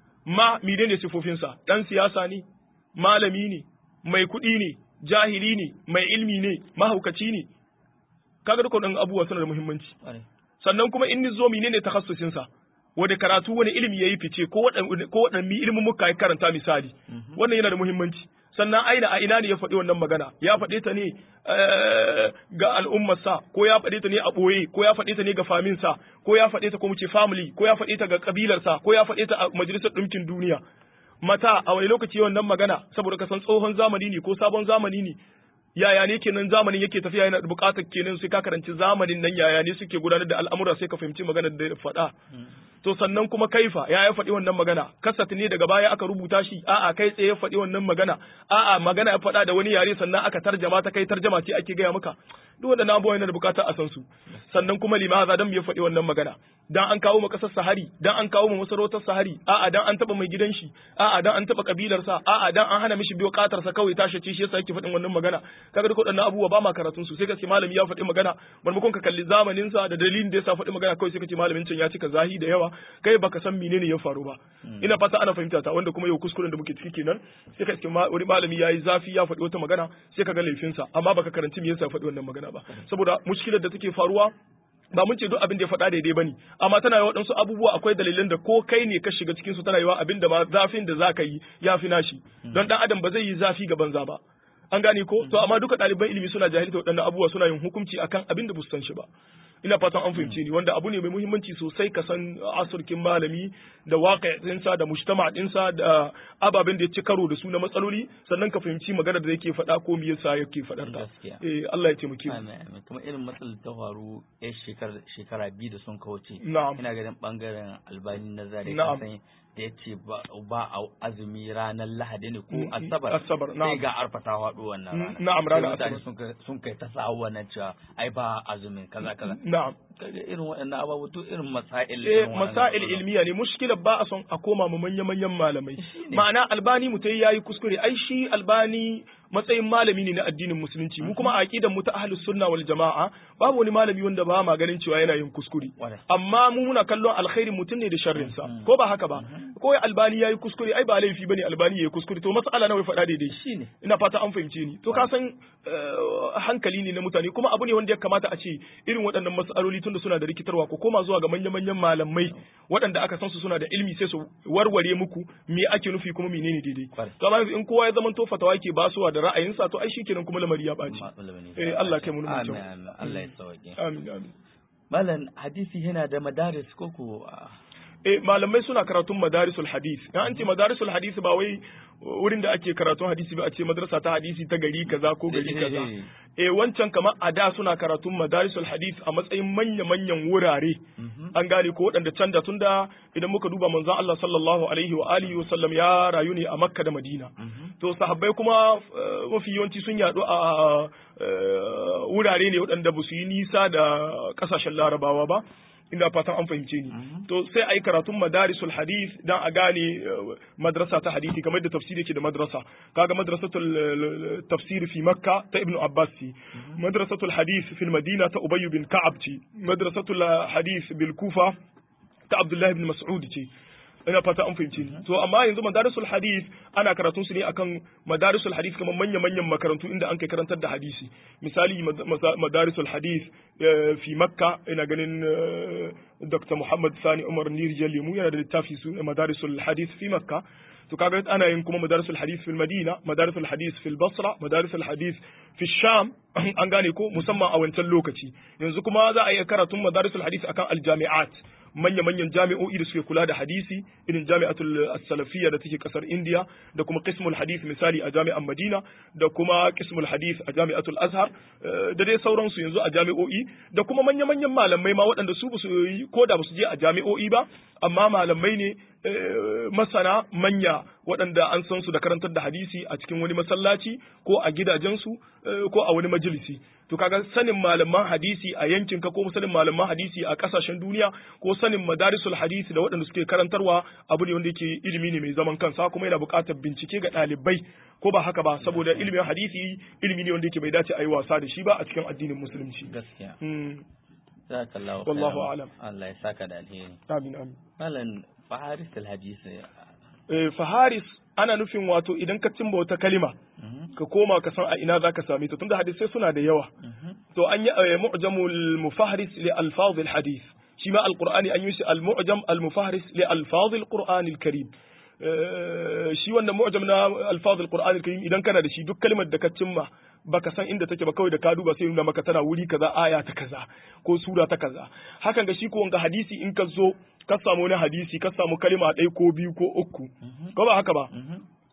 ma mide ne sifofinsa dan siyasa ne malami ne mai kuɗi ne jahili ne mai ilmi ne mahaukaci ne kaga duka waɗannan abubuwa suna da muhimmanci sannan kuma in ni zo menene takhassusin sa wanda karatu wani ilimi yayi fice ko wadan ko wadan mi ilimin muka yi karanta misali wannan yana da muhimmanci sannan aina a ina ne ya faɗi wannan magana ya faɗe ta ne ga al'ummar sa ko ya faɗe ta ne a ɓoye ko ya faɗe ta ne ga famin sa ko ya faɗe ta ko mu ce family ko ya faɗe ta ga kabilar sa ko ya faɗe ta a majalisar ɗinkin duniya mata a wani lokaci wannan magana saboda ka san tsohon zamani ne ko sabon zamani ne yaya ne kenan zamanin yake tafiya yana da bukatar kenan sai ka karanci zamanin nan yaya ne suke gudanar da al'amura sai ka fahimci maganar da ya faɗa to sannan kuma kaifa ya ya faɗi wannan magana kasat ne daga baya aka rubuta shi a'a kai tsaye ya faɗi wannan magana a'a magana ya faɗa da wani yare sannan aka tarjama ta kai tarjama ce ake gaya maka duk waɗannan abubuwa yana da bukatar a san su sannan kuma limaza dan ya faɗi wannan magana dan an kawo ma kasar sahari dan an kawo ma masarautar sahari a'a dan an taba mai gidan shi a'a dan an taba kabilar sa a'a dan an hana mishi biyo katar sa kawai tashi ce shi yasa yake faɗin wannan magana kaga duk waɗannan abubuwa ba ma karatun su sai ka ce malami ya faɗi magana maimakon ka kalli zamanin sa da dalilin da yasa faɗi magana kawai sai ka ce malamin can ya cika zahi da yawa kai baka san menene ya faru ba ina fata ana fahimta ta wanda kuma yau kuskuren da muke ciki kenan sai ka ce wani malami yayi zafi ya faɗi wata magana sai ka ga laifinsa amma baka karanci me yasa faɗi wannan magana ba saboda mushkilar da take faruwa ba mun ce duk abin da ya faɗa daidai bane amma tana yi waɗansu abubuwa akwai dalilan da ko kai ne ka shiga cikin su tana yiwa abin da ma zafin da zaka yi ya fi nashi don dan adam ba zai yi zafi ga banza ba an gane ko to amma duka ɗaliban ilimi suna jahilta waɗannan abubuwa suna yin hukunci akan abin da bu san shi ba ina fatan an fahimce ni wanda abu ne mai muhimmanci sosai ka san asurkin malami da waƙa'insa da mujtama ɗinsa da ababen da ya ci karo da su na matsaloli sannan ka fahimci magana da yake faɗa ko me yasa yake faɗar ta eh Allah ya taimake mu kuma irin matsalar ta faru ya shekara biyu da sun kauce na'am ina ganin bangaren albani na zare Na'am. kasan da ya ce ba a azumi ranar lahadi ne ko Mm, asabar Asabar, na'am. sai ga arfa ta faɗo wannan Mm, rana na'am, Sai ranar mutane Asabar. sun kai- sun kai ta sa wannan cewa ai ba azumin kaza kaza na'am kaga irin waɗannan ababu to irin masail eh irin waɗannan masail abubuwa. ilmiya ne mushkilar ba a son a koma mu manya manyan malamai ma'ana albani mutai yayi kuskure ai shi albani matsayin malami ne na addinin musulunci mu kuma a aqidan mu ta ahlus sunna wal jama'a babu wani malami wanda ba ma ganin cewa yana yin kuskure Kwarai. amma mu muna kallon alkhairin mutum ne da sharrin sa ko ba haka ba ko ya albani yayi kuskure ai ba laifi bane albani yayi kuskure to mas'ala nawa ya faɗa daidai Shine. ina fata an fahimce ni to ka san eh, hankali ne na mutane kuma abu ne wanda ya kamata a ce irin waɗannan mas'aloli tunda suna da rikitarwa ko koma zuwa ga manya-manyan malamai waɗanda aka san su suna da ilimi sai su warware muku me ake nufi kuma menene daidai Kwarai. to amma yanzu in kowa ya zama to fatawa yake basuwa da ra'ayinsa to ai shikenan kuma lamari ya ɓaci Matsala ne. Eh, Allah kai mu nuna Amin, kyau. amin. Allah ya sauke amin amin malam hadisi yana da madaris ko ko ah, eh malamai suna karatun madarisul hadis in an ce madarisul hadis ba wai wurin da ake karatun hadisi ba a ce madrasa ta hadisi ta gari kaza ko gari kaza eh wancan kamar a da suna karatun madarisul hadis a matsayin manya-manyan wurare an gane ko waɗanda can da tun da idan muka duba manzon Allah sallallahu alaihi wa alihi wa sallam ya rayu ne a Makka da Madina to sahabbai kuma eh, mafi yawanci sun yaɗu a eh, wurare ne waɗanda ba su yi nisa da ƙasashen larabawa ba ina fatan an fahimce ni to sai a yi karatun madarisul hadith dan a gane eh, madrasa ta hadisi kamar da tafsiri yake da madrasa kaga madrasatul eh, tafsir fi makka ta ibnu abbas ce madrasatul hadith fil madina ta ubay bin ka'ab ce madrasatul hadith bil kufa ta abdullahi ibn mas'ud ce ina fata an fahimce ni to amma yanzu madarisul hadith ana karatun su ne akan madarisul hadith kamar manya manyan makarantu inda an kai karantar da hadisi misali mad- masa- madarisul hadith eh, fi makka ina ganin eh, dr muhammad sani umar nirjal lemu yana da littafi su madarisul hadith fi makka to kaga ana yin kuma madarisul hadith fil madina madarisul hadith fil basra madarisul hadith fi sham an gane ko musamman a wancan lokaci yanzu kuma za a yi karatun madarisul hadith akan aljami'at manya-manyan jami'o'i da suke kula da hadisi irin jami'atul as-salafiyya da take kasar India da kuma qismul hadith misali a jami'an Madina da kuma qismul hadith a jami'atul Azhar eh, da dai sauransu yanzu a jami'o'i da kuma manya-manyan malamai ma waɗanda su ba su yi ko da ba su je a jami'o'i ba amma malamai ne eh, masana manya waɗanda an san su da karantar da hadisi a cikin wani masallaci ko a gidajensu eh, ko a wani majalisi to kaga sanin malaman hadisi a yankin ka ko sanin malaman hadisi a kasashen duniya ko sanin madarisul hadisi da waɗanda suke karantarwa abu ne wanda yake ilimi ne mai zaman kansa kuma yana buƙatar bincike ga ɗalibai ko ba haka ba saboda ilimin hadisi ilimi ne wanda yake bai dace a yi wasa da shi ba a cikin addinin musulunci gaskiya Hmm. jazakallahu Wallahu khairan. a'lam. Allah ya saka da alheri amin amin malam faharis alhadisi eh, faharis ana nufin wato idan ka cimba wata kalima ka koma ka san a ina zaka same ta tunda hadisai suna da yawa to an yi eh, mu'jamul mufahris li alfaz al hadith shi ma alqur'ani an yi shi al mu'jam al mufahris li alfaz al qur'an al karim Eh, shi wannan mu'jam na alfaz al qur'an al karim idan kana da shi duk kalmar da ka cimma baka san inda take ba kawai da ka duba sai nuna maka tana wuri kaza aya ta kaza ko sura ta kaza hakan ga shi ko wanga hadisi in ka zo ka samu wani hadisi ka samu kalma ɗaya ko biyu ko uku ko ba haka ba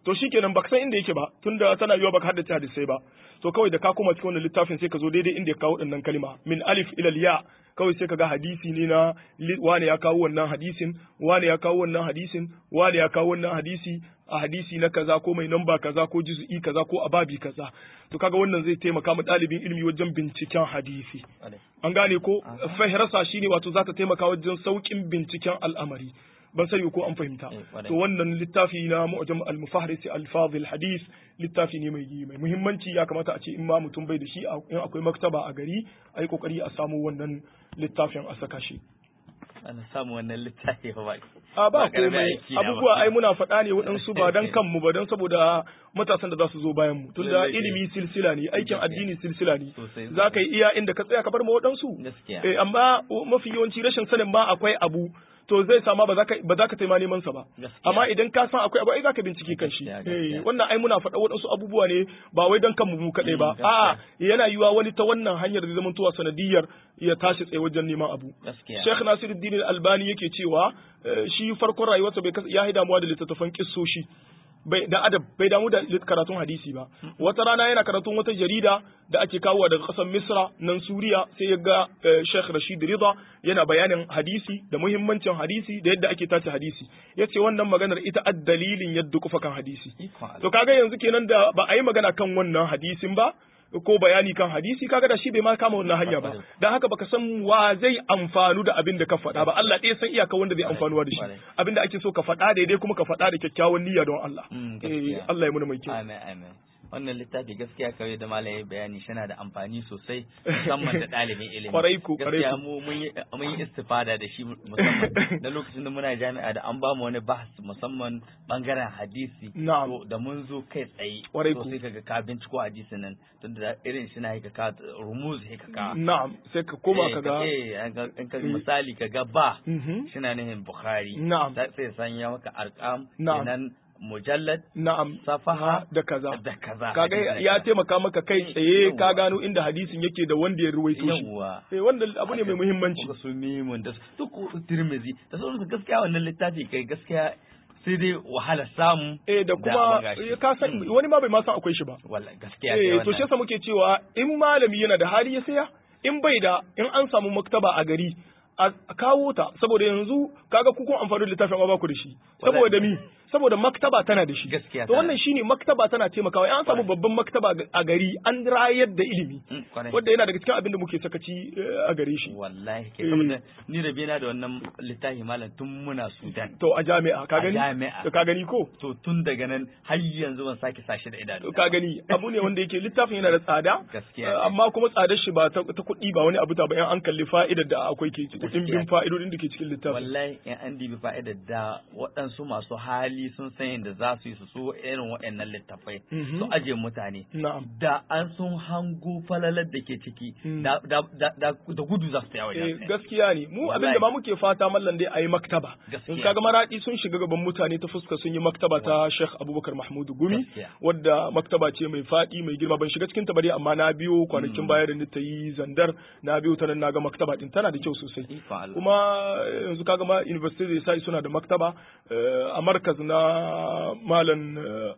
to shikenan baka san inda yake ba tunda tana yiwa baka haddace hadisai ba to kawai da ka koma cikin wannan littafin sai ka zo daidai inda ya kawo dinnan kalma min alif ila ya kawai sai ka ga hadisi ne na wani ya kawo wannan hadisin wani ya kawo wannan hadisin wani ya kawo wannan hadisi a hadisi na kaza ko mai namba kaza ko juz'i kaza ko ababi kaza to kaga wannan zai taimaka ma ɗalibin ilimi wajen binciken hadisi an gane ko fahirasa shine wato za ta taimaka wajen sauƙin binciken al'amari ban sani ko an fahimta to wannan littafi na mu'jam al-mufahris al-fadh al-hadith littafi ne mai mai muhimmanci ya kamata a ce in ma mutum bai da shi in akwai maktaba a gari ai kokari a samu wannan littafin a saka shi ana samu wannan littafi ba a ba komai abubuwa ai muna faɗa ne waɗansu ba dan kanmu ba dan saboda matasan da za su zo bayan mu tunda ilimi silsila ne aikin addini silsila ne za ka yi iya inda ka tsaya ka bar ma waɗansu eh amma mafi yawanci rashin sanin ma akwai abu to zai sama ba za ka ba za ka taima neman sa ba amma idan ka san akwai abu ai za ka bincike kan shi eh wannan ai muna faɗa waɗansu abubuwa ne ba wai dan kanmu mu kaɗai ba a'a yana yiwa wani ta wannan hanyar da zaman tuwa sanadiyar ya tashi tsaye wajen neman abu Sheikh Nasiruddin Al-Albani yake cewa shi farkon rayuwarsa bai ya yi damuwa da littattafan kissoshi bai da adab bai damu da karatun hadisi ba wata rana yana karatun wata jarida da ake kawowa daga ƙasar Misra nan Suriya sai ya ga Sheikh Rashid Rida yana bayanin hadisi da muhimmancin hadisi da yadda ake tace hadisi yace wannan maganar ita addalilin yadda kufa kan hadisi to kaga yanzu kenan da ba a yi magana kan wannan hadisin ba ko bayani kan hadisi kaga da shi bai ma kama wannan hanya ba dan haka baka san wa zai amfanu da abin da ka faɗa ba Allah ɗaya san iyaka wanda zai amfanuwa da shi abin da ake so ka faɗa daidai kuma ka faɗa da kyakkyawan niyya don Allah eh Allah ya muna mai kyau amin amin wannan littafi gaskiya kawai da malaye bayani shana da amfani sosai musamman da ɗalibin ilimi kwarai ku kwarai gaskiya mu mun yi istifada da shi musamman na lokacin da muna jami'a da an ba mu wani bahas musamman bangaren hadisi na'am da mun zo kai tsaye kwarai ku sai kaga ka binciko hadisin nan tun da irin shi na ka ka rumuz ka ka na'am sai ka koma ka ga eh in ka misali ka ga ba shina nihin bukhari na'am sai sanya maka arqam na'am mujallad na'am safaha da kaza da kaza kaga ya taimaka maka kai tsaye ka gano inda hadisin yake da wanda ya ruwaito shi yawa eh wanda abu ne mai muhimmanci kuka su mimun da su tirmizi da sauransu gaskiya wannan littafi kai gaskiya sai dai wahala samu eh da kuma ka san wani ma bai ma san akwai shi ba wallahi gaskiya eh to shi yasa muke cewa in malami yana da hali ya saya in bai da in an samu maktaba a gari a kawo ta saboda yanzu kaga ku kun amfani da littafin amma ba ku da shi saboda mi saboda maktaba tana da shi gaskiya to wannan shine maktaba tana taimakawa in an samu babban maktaba a gari an rayar da ilimi wanda yana daga cikin abin da muke sakaci a gare shi wallahi ke saboda ni da bena da wannan littafi malam tun muna Sudan to a jami'a ka gani jami'a to ka gani ko to tun daga nan har yanzu ban sake sashi da idanu to ka gani abu ne wanda yake littafin yana da tsada gaskiya amma kuma tsadar shi ba ta kuɗi ba wani abu ta ba in an kalli fa'idar da akwai ke kuɗin bin fa'idodin da ke cikin littafin wallahi in an dibi fa'idar da waɗansu masu hali hali sun san yadda za su yi su so irin waɗannan littafai su aje mutane da an sun hango falalar da ke ciki da gudu za su yawa gaskiya ne mu abin da ma muke fata mallan dai a yi maktaba in kaga maradi sun shiga gaban mutane ta fuska sun yi maktaba ta Sheikh Abubakar Mahmud Gumi wadda maktaba ce mai faɗi mai girma ban shiga cikin ta bari amma na biyo kwanakin baya da ta yi zandar na biyo ta nan naga maktaba din tana da kyau sosai kuma yanzu kaga ma university da sai suna da maktaba a markaz na malam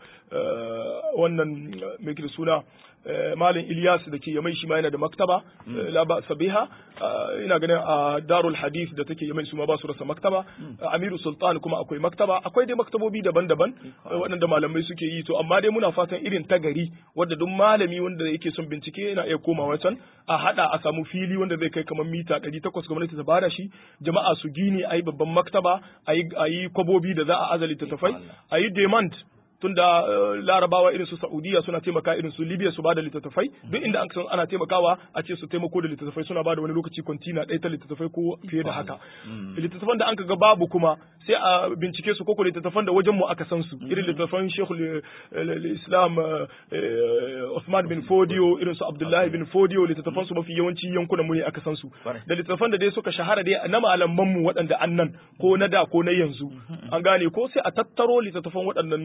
wannan mai da suna malam Ilyas da ke yamai shi ma yana da maktaba la ba sabiha ina ganin a Darul Hadith da take yamai su ma ba su rasa maktaba Amiru Sultan kuma akwai maktaba akwai dai maktabobi daban-daban waɗanda malamai suke yi to amma dai muna fatan irin ta gari wadda duk malami wanda yake son bincike yana iya komawa can a hada a samu fili wanda zai kai kamar mita 800 gwamnati ta bada shi jama'a su gini ayi babban maktaba ayi kwabobi da za a azali ta tafai ayi demand tunda larabawa irin su saudiya suna taimaka irin su libya su bada littattafai duk inda an san ana taimakawa a ce su taimako da littattafai suna bada wani lokaci kwantina ɗaya ta littattafai ko fiye da haka littattafan da an ga babu kuma sai a bincike su koko littattafan da wajen mu aka san su irin littattafan shekul islam Usman bin Fodio irin su Abdullahi bin Fodio littattafan su mafi yawanci yankunan mu ne aka san su da littattafan da dai suka shahara dai na malaman mu waɗanda annan ko na da ko na yanzu an gane ko sai a tattaro littattafan waɗannan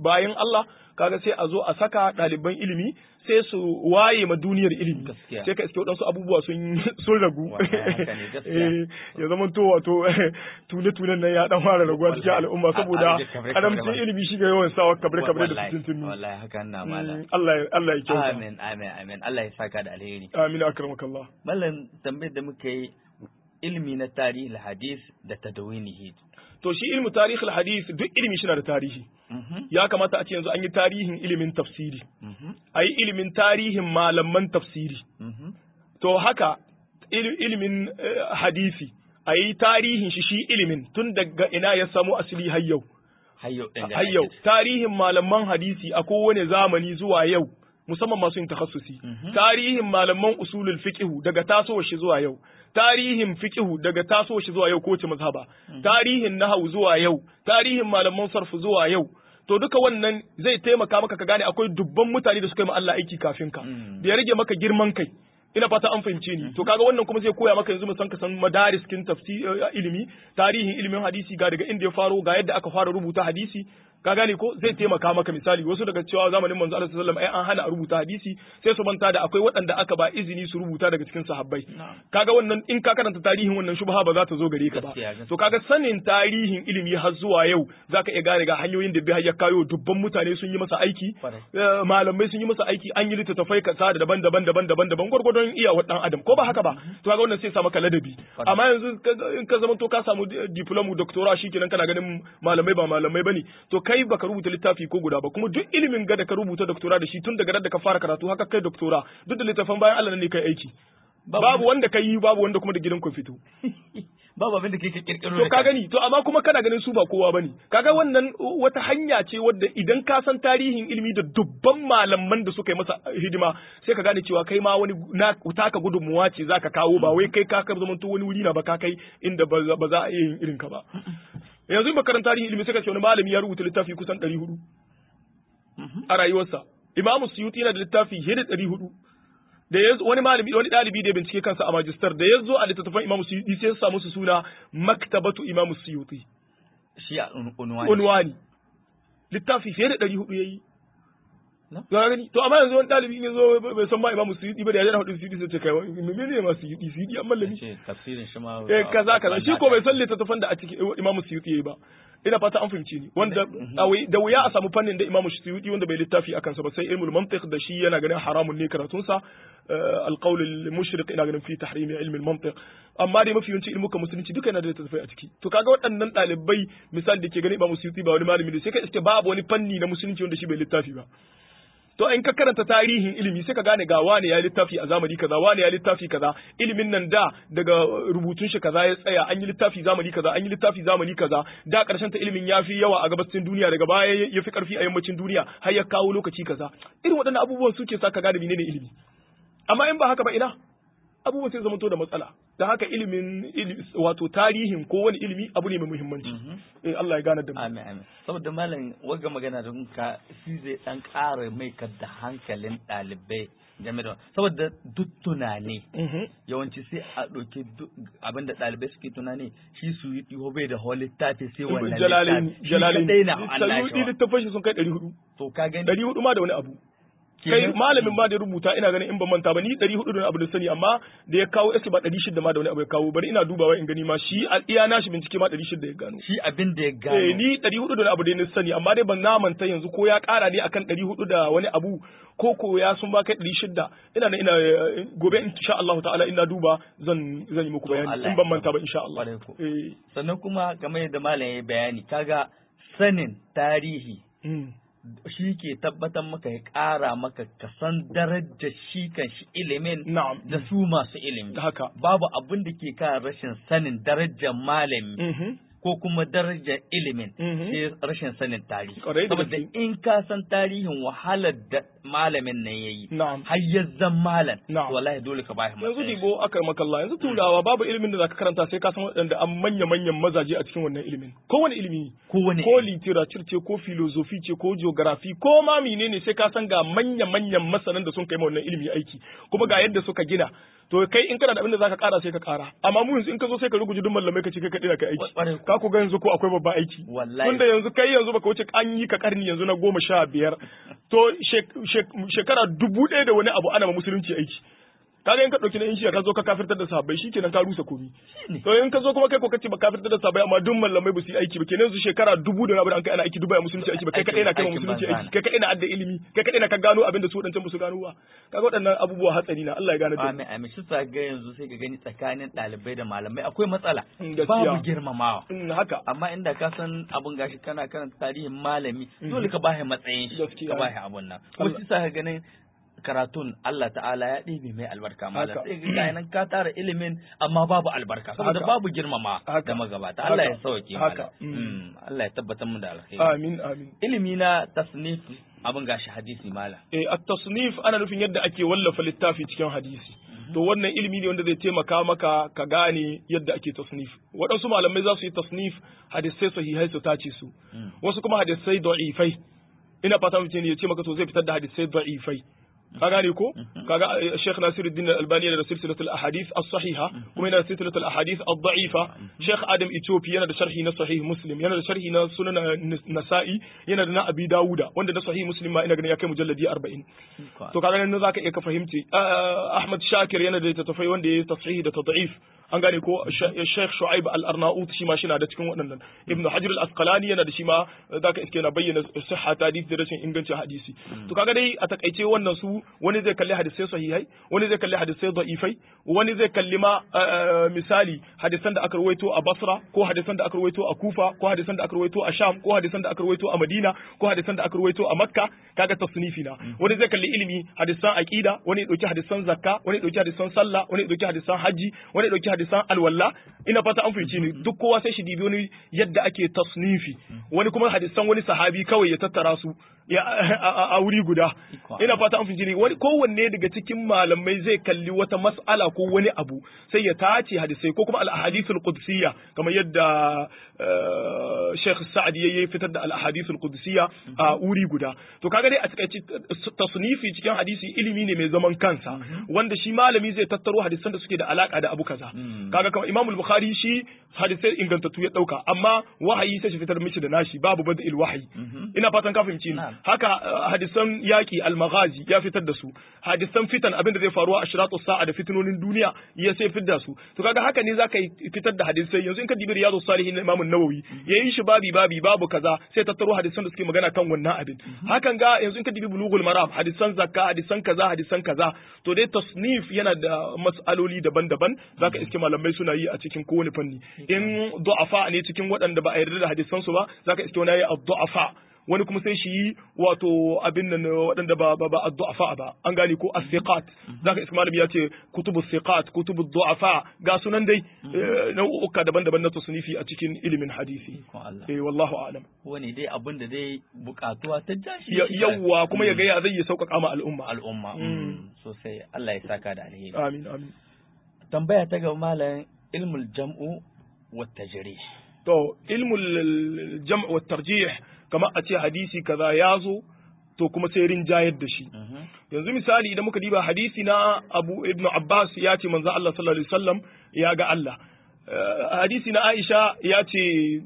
bayan Allah kaga sai a zo a saka ɗaliban ilimi sai su waye ma duniyar ilimi Gaskiya. sai ka iske waɗansu abubuwa sun sun ragu Wallahi haka ne, gaskiya. Eh, ya zama to wato tune tunen nan ya dan fara raguwa cikin Wallahi. al'umma A- saboda a- kabre- kabre karamcin ba. ilimi shi ga yawan sawa kabre kabre da Wallahi, fitintunu wallahi haka na malam Mm, Allah ya Allah ya kyauta amin amin amin Allah ya saka da alheri amin akramakallah mallam tambayar da muka yi ilmi na tarihi hadis da tadawinihi to shi ilmu tarihi hadith duk ilimi shi na da tarihi Mhm, ya kamata a ce yanzu an yi tarihin ilimin tafsiri mhm, a yi ilimin tarihin malaman tafsiri mhm. to haka il- ilimin eh, hadisi a yi tarihin shi shi ilimin tun daga ina ya samu asali har yau har yau ɗin har yau tarihin malaman hadisi a kowane zamani zuwa yau musamman masu yin takhassusi Mhm. tarihin malaman usulul fiqhu daga tasowar shi zuwa yau tarihin fiqhu daga tasowar shi zuwa yau ko ce mazhaba tarihin nahwu zuwa yau tarihin malaman sarf zuwa yau to duka wannan zai taimaka maka ka gane akwai dubban mutane da suka yi ma Allah aiki kafin ka Mm. da ya rage maka girman kai ina fata an fahimce ni to kaga wannan kuma zai koya maka yanzu musan ka san madaris kin tafsir ilimi tarihin ilimin hadisi ga daga inda ya faro ga yadda aka fara rubuta hadisi ka gane ko zai taimaka maka misali wasu daga cewa zamanin manzo Allah sallallahu alaihi wasallam ai an hana a rubuta hadisi sai su manta da akwai waɗanda aka ba izini su rubuta daga cikin sahabbai kaga wannan in ka karanta tarihin wannan shubha ba za ta zo gare ka ba Gaskiya, gaskiya. to kaga sanin tarihin ilimi har zuwa yau zaka iya gane ga hanyoyin da bai ya kayo dubban mutane sun yi masa aiki Kwarai. Eh, malamai sun yi masa aiki an yi littattafai kasa da daban-daban daban-daban daban gwargwadon iya wa dan adam ko ba haka ba to kaga wannan sai sa maka ladabi Kwarai. amma yanzu ka- in ka zama to ka samu di- diploma doctora shikenan kana ganin malamai ba malamai bane to kai baka rubuta littafi ko guda ba kuma duk ilimin ga da ka rubuta doctora da shi tun daga da ka fara karatu haka kai doctora duk da littafan bayan Allah ne kai aiki Babu- babu wanda ka yi babu wanda kuma da gidan ku fito babu abin da kake kirkiro to da ka kanka. gani to amma kuma kana ganin su ba kowa bane kaga wannan wata hanya ce wadda idan ka san tarihin ilimi da dubban malaman da suka yi masa hidima sai ka gane cewa kai ma wani na taka gudunmuwa ce zaka kawo ba wai kai ka ka zamanto wani wuri na ba ka kai inda ba za- ba za a iya yin irin ka ba yanzu in makarantar tarihin ilimi sai ka ce wani malami ya rubuta littafi kusan 400 a rayuwarsa imamu suyuti yana da littafi fiye da 400 da ya wani malami wani dalibi da ya bincike kansa a majistar da ya zo a littattafan imamu suyuti sai ya samu su suna maktabatu imamu suyuti shi a un- unwani unwani littafi fiye da ɗari hudu ya yi No? ga gani to amma yanzu wani ɗalibi in ya zo bai san ma imamu suyuti ba da ya jana hudu suyuti sai ce kai mene ne ma suyuti suyuti an mallami ce tafsirin shi ma eh kaza kaza shi ko bai san littattafan da a cikin imamu suyuti yayi ba ina fata an fahimci ni wanda a wai- da wuya a samu fannin da imamu suyuti wanda bai littafi akan sa ba sai ilmul mantiq da shi yana ganin haramun ne karatun sa alqawl al-mushriq ina ganin fi tahrimi ilmi al-mantiq amma dai mafi yawanci ilmuka musulunci duka yana da littattafai a ciki to kaga waɗannan ɗalibai misali da ke ganin imamu suyuti ba wani malami ne sai ka iske babu wani fanni na musulunci wanda shi bai littafi ba to in ka karanta tarihin ilimi sai ka gane ga wane ya littafi a zamani kaza wane ya littafi kaza ilimin nan da daga rubutun shi kaza ya tsaya an yi littafi zamani kaza an yi littafi zamani kaza da karshen ta ilimin ya fi yawa a gabacin duniya daga baya ya fi karfi a yammacin duniya har ya kawo lokaci kaza irin waɗannan abubuwan suke sa ka gane menene ilimi amma in ba haka ba ina abubuwan sai zamanto da matsala da haka ilimin ili- wato tarihin ko wani ilimi abu ne mai muhimmanci eh Allah ya gane da mu Amin amin. Saboda malam waga magana da ka shi zai dan ƙara mai da hankalin ɗalibai game da saboda duk tunani Mhm. yawanci sai a ɗauki duk abinda ɗalibai suke tunani shi su yi ɗiho bai da whole littafi sai wannan jalalain littafi. Shi jalalain kadai na Allah sayudi shi wa. littafin shi sun kai 400 To ka gani 400 ma da wani abu kai Kenan- malamin ma da ya rubuta ina ganin in ban manta ba ni 400 da wani abu da sani amma da ya kawo eske ba 600 ma da wani abu ya kawo bari ina dubawa in gani ma shi a iya nashi bincike ma 600 ya gano shi abin da ya eh gano ni 400 da wani abu da na sani amma dai ban na manta yanzu ko ya kara ne akan 400 da wani abu ko ko ya sun ba kai 600 ina nan ina eh, gobe insha Allah ta'ala ina duba zan zan yi muku To, bayani Allah in ban manta ba insha Allah Kwarai ko. eh sannan kuma game da malam ya bayani kaga sanin tarihi mm. shi ke tabbatar maka ya ƙara maka ka san darajar shi kan shi ilimin na'am da su masu ilimi haka babu abin da ke kan rashin sanin darajar malami mhm ko kuma darajar ilimin Mhm. sai rashin sanin tarihi Ƙwarai da saboda gaske. in ka san tarihin wahalar da malamin nan yayi na'am har ya zan malam Na'am. to wallahi dole ka bashi yanzu matsayin dibo aka makalla yanzu turawa babu ilimin da zaka karanta sai ka san waɗanda an manya manyan mazaje a cikin wannan ilimin kowane ilimi ne kowane ko literature ce ko philosophy ce ko geography ko ma menene sai ka san ga manya manyan masanan da sun kai ma wannan ilimi aiki kuma ga yadda suka gina to kai in kana da abin da zaka kara sai ka kara amma mu yanzu in ka zo sai ka rubuce duk mallamai ka ce kai kadai da kai aiki Kwarai. ka ka ku ga yanzu ko akwai babban aiki Wallahi. tunda yanzu kai yanzu baka wuce an yi ka karni yanzu na goma sha biyar to shek- shek- shekara dubu ɗaya da wani abu ana ma musulunci aiki kaga in ka ɗauki na in shiya ka zo ka kafirtar da sahabbai shikenan ka rusa komi Shine. to in ka zo kuma kai ko kace ba kafirtar da sahabbai amma duk mallamai ba su yi aiki ba kenan yanzu shekara dubu da rabu da an kai ana aiki duba ya musulunci aiki ba kai kadai na kai ma Aikin musulunci banza aiki kai kadai na adda ilimi kai kadai na ka gano abin da su wadancan ba su gano ba kaga waɗannan abubuwa hatsari na Allah ya gane da Amin amin shi sa ga yanzu sai ka gani tsakanin ɗalibai da malamai akwai matsala Mm, gaskiya. babu girmamawa in haka amma inda ka san abun gashi kana karanta tarihin malami dole ka bashi matsayin shi Gaskiya. ka bashi abun nan kuma Allah- shi sa ka ganin karatun Allah ta'ala ya ɗebe mai albarka malam Haka. sai ga nan ka tara ilimin amma babu albarka saboda Haka. babu girmama Haka. da magabata Allah ya Haka. sauke Haka. malam Mm. Mm. Allah ya tabbatar mu da alkhairi amin amin ilimi na tasnif abun gashi hadisi malam eh at-tasnif ana nufin yadda ake wallafa littafi cikin hadisi to wannan ilimi ne wanda zai taimaka maka ka gane yadda ake tasnif waɗansu malamai za su yi tasnif hadisai sahihai su tace su Mm. wasu kuma hadisai da'ifai ina fata mutum ne ya ce maka to zai fitar da hadisai da'ifai ka gane ko kaga eh, Sheikh Nasiruddin Al-Albani yana da silsilatul ahadith as-sahiha kuma yana da silsilatul ahadith ad-da'ifa Sheikh Adam Ethiopia yana da sharhi na sahih Muslim yana da sharhi na sunan eh, Nasa'i yana da na Abi Dawuda wanda da sahih Muslim ma ina ganin ya kai mujalladi 40 to kaga nan zaka iya ka fahimci Ah, Ahmad Shakir yana da tafai wanda ya tashihi da tad'if an gane ko Sh- Sheikh Shu'aib Al-Arnaut shi ma shi na da cikin waɗannan Ibn Hajar Al-Asqalani yana da shi ma zaka iske na bayyana sihha ta hadisi da rashin ingancin hadisi to kaga dai a takaice wannan su wani zai kalli hadisai sahihai wani zai kalli hadisai da'ifai wani zai kalli ma ah, misali hadisan da aka rawaito a Basra ko hadisan da aka rawaito a Kufa ko hadisan da aka rawaito a Sham ko hadisan da aka rawaito a Madina ko hadisan da aka rawaito a Makka kaga tasnifi na wani zai kalli ilimi hadisan aqida wani ya dauki hadisan zakka wani ya dauki hadisan sallah wani ya dauki hadisan haji wani ya dauki hadisan alwala ina fata an fahimci ni duk kowa sai shi dibi wani yadda ake tasnifi wani kuma hadisan wani sahabi kawai ya tattara su ya a- a a wuri guda Iko. ina fata an fahimci ni wani kowanne daga cikin malamai zai kalli wata mas'ala ko wani abu sai ya tace hadisai ko kuma al-ahadithul qudsiyya kamar yadda eh, Sheikh Sa'di yayi fitar da al-ahadithul qudsiyya a wuri guda to kaga dai a takaice tasnifi cikin hadisi ilimi ne mai zaman kansa wanda shi malami zai tattaro hadisan da suke da alaka da abu kaza Mm. kaga kamar Imam al-Bukhari shi hadisai ingantattu ya dauka amma wahayi sai shi fitar mishi da nashi babu bada'il wahyi ina fatan ka fahimci ni Na'am. haka uh, hadisan yaki al-maghazi ya fitar da su hadisan fitan abin da zai faruwa a shiratu sa'a da fitinonin duniya ya sai fitar da su to kaga haka ne zaka yi fitar da hadisai yanzu in ka dibi riyadu salihin na Imam an-Nawawi yayin shi babi babi babu kaza sai tattaro hadisan da suke magana kan wannan abin hakan ga yanzu in ka dibi bulughul maram hadisan zakka hadisan kaza hadisan kaza to dai tasnif yana da mas'aloli daban-daban zaka iske malamai suna yi a cikin kowane fanni in du'afa ne cikin waɗanda ba a yarda da hadisan su ba zaka iske wani yayi ad-du'afa wani kuma sai shi yi wato abin nan waɗanda ba ba ba ad-du'afa ba an gane ko as-siqat zaka iska malami ya ce kutubu siqat kutubu du'afa ga sunan dai eh, nau'uka daban-daban na tasnifi a cikin ilimin hadisi Ikon Allah eh wallahu a'lam wani dai abin da dai bukatuwa ta jashi Ya- yawwa kuma ya ga ya zai ya sauƙaƙa ma al'umma al'umma Mm. mm, sosai Allah ya saka da alheri amin amin tambaya ta ga malam ilmul jam'u wa tajrih to ilmul jam' wa tarjih kamar a ce hadisi kaza ya zo to kuma sai rinjayar da shi yanzu misali idan muka diba hadisi na Abu Ibn Abbas ya ce manzo Allah sallallahu alaihi wasallam ya ga Allah Eh, hadisi na Aisha ya ce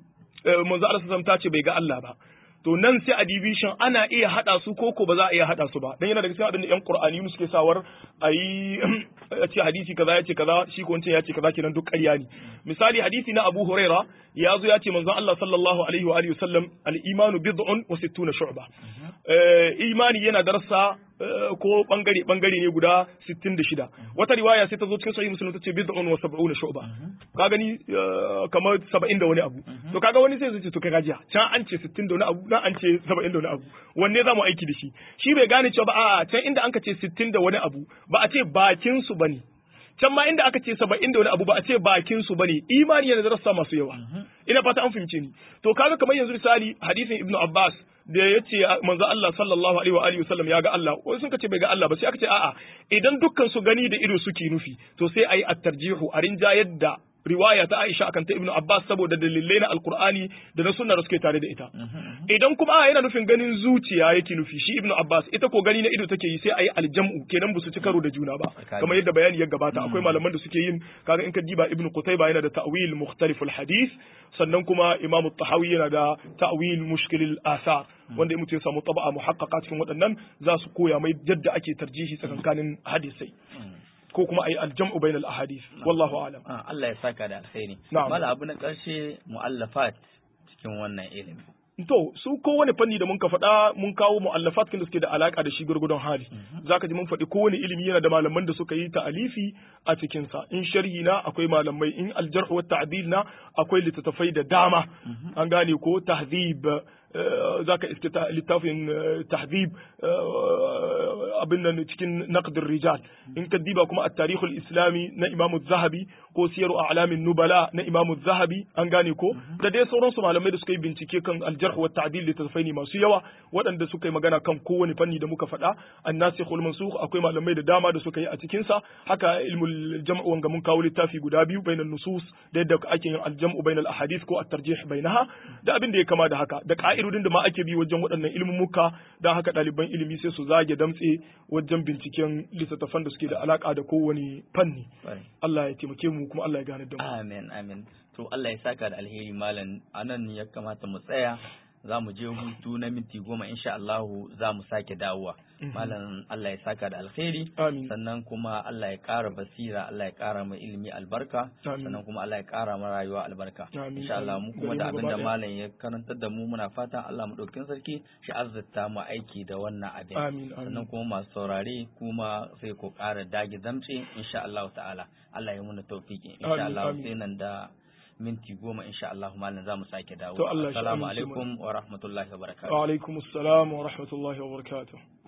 eh, manzo Allah sallallahu alaihi wasallam ta ce bai ga Allah ba to nan sai a division ana iya hada su ko ko ba za a iya hada su ba dan yana daga cikin abin da yan Qur'ani suke sawar ayi a ce hadisi kaza ya ce kaza shi ko wancan ya ce kaza kenan duk ƙarya ne misali hadisi na Abu Huraira ya zo ya ce manzon Allah sallallahu alaihi wa alihi wasallam al-imanu bid'un wa sittuna shu'ba Eh, imani yana darasa eh, ko bangare bangare ne guda 66 wata riwaya sai ta zo cikin sahih muslim ta ce bid'un wa sab'una shu'ba ka gani eh, kamar 70 da wani abu to kaga wani sai zai ce to kai gajiya can an ce 60 da wani abu nan an ce 70 da wani abu wanne za mu aiki da shi shi bai gane cewa ba a'a can inda an ka ce 60 da wani abu ba a ce bakin su bane can ma inda aka ce saba'in da wani abu ba a ce bakin su bane imani yana da rassa masu yawa ina fata an fahimce ni to kaga kamar yanzu misali hadisin ibnu abbas da ya ce manzo Allah sallallahu alaihi wa alihi wasallam ya ga Allah wani sun ce bai ga Allah ba sai aka ce a'a idan dukkan su gani da ido suke nufi to sai ayi at-tarjihu a rinjayar da riwaya ta Aisha akan ta Ibn Abbas saboda dalilai na Alkur'ani da na sunna da suke tare da ita idan kuma a yana nufin ganin zuciya yake nufi shi Ibn Abbas ita ko gani na ido take yi sai ayi aljam'u kenan su ci karo da juna ba kamar yadda bayani ya gabata akwai malaman da suke yin kaga in ka diba Ibn Qutayba yana da ta'wil mukhtalif al-hadith sannan kuma Imam Tahawi yana da ta'wil mushkil al-athar wanda mutum ya samu taba'a muhaqqaqa cikin waɗannan za su koya mai yadda ake tarjihi tsakankanin hadisai ko kuma ayi aljam'u bainal ahadith wallahu a'lam Allah ya saka da alkhairi Na'am. mala abu na karshe muallafat cikin wannan ilimi to su kowane fanni da mun ka faɗa mun kawo mu'allafat kin da suke da alaka da shi gurgudun hali zaka ji mun faɗi kowane ilimi yana da malaman da suka yi ta'alifi a cikin sa in sharhi na akwai malamai in aljarh wa ta'dil na akwai littattafai da dama an gane ko tahdhib eh, zaka iske ta- littafin eh, tahdhib eh, abin nan cikin naqdir rijal in ka diba kuma at-tarikh al-islami na Imam zahabi ko siyaru a'lamin nubala na Imam zahabi an gane ko da dai sauransu malamai da suka yi bincike kan aljarh wa ta'dil littattafai ne masu yawa waɗanda suka yi magana kan kowane fanni da muka faɗa an-nasikh wal mansukh akwai malamai da dama da suka yi a cikin sa haka ilmul jam' wanga mun kawo littafi guda biyu bainan nusus da yadda ake yin al-jam'u bainal ahadith ko at-tarjih bainaha da abin da ya kama da haka da ka'idodin da ma ake bi wajen waɗannan ilmumuka dan haka ɗaliban ilimi sai su zage damtse wajen binciken littattafan da suke da alaka da kowane fanni Kwarai. Allah ya taimake mu kuma Allah ya gane da mu amin amin to Allah ya saka da alheri malam anan ya kamata mu tsaya za mu je hutu na minti goma insha Allah za mu sake dawowa malam Allah ya saka da alheri Amin. sannan kuma Allah ya ƙara basira Allah ya ƙara mai ilimi albarka Amin. sannan kuma Allah ya ƙara mai rayuwa albarka Amin. insha Allah mu kuma da Gare mu abin da gaba ɗaya. malam ya karantar da mu muna fatan Allah mu ɗaukin sarki shi azzata mu aiki da wannan abin Amin, amin. sannan kuma masu saurare kuma sai ku ƙara dage damtse insha Allah ta'ala Allah ya muna tawfiki insha Amin, Allah amin. sai nan da minti goma insha Allah malam za mu sake dawo To Allah shi assalamu amince alaikum wa rahmatullahi wa barakatuh wa alaikumus salam wa rahmatullahi wa barakatuh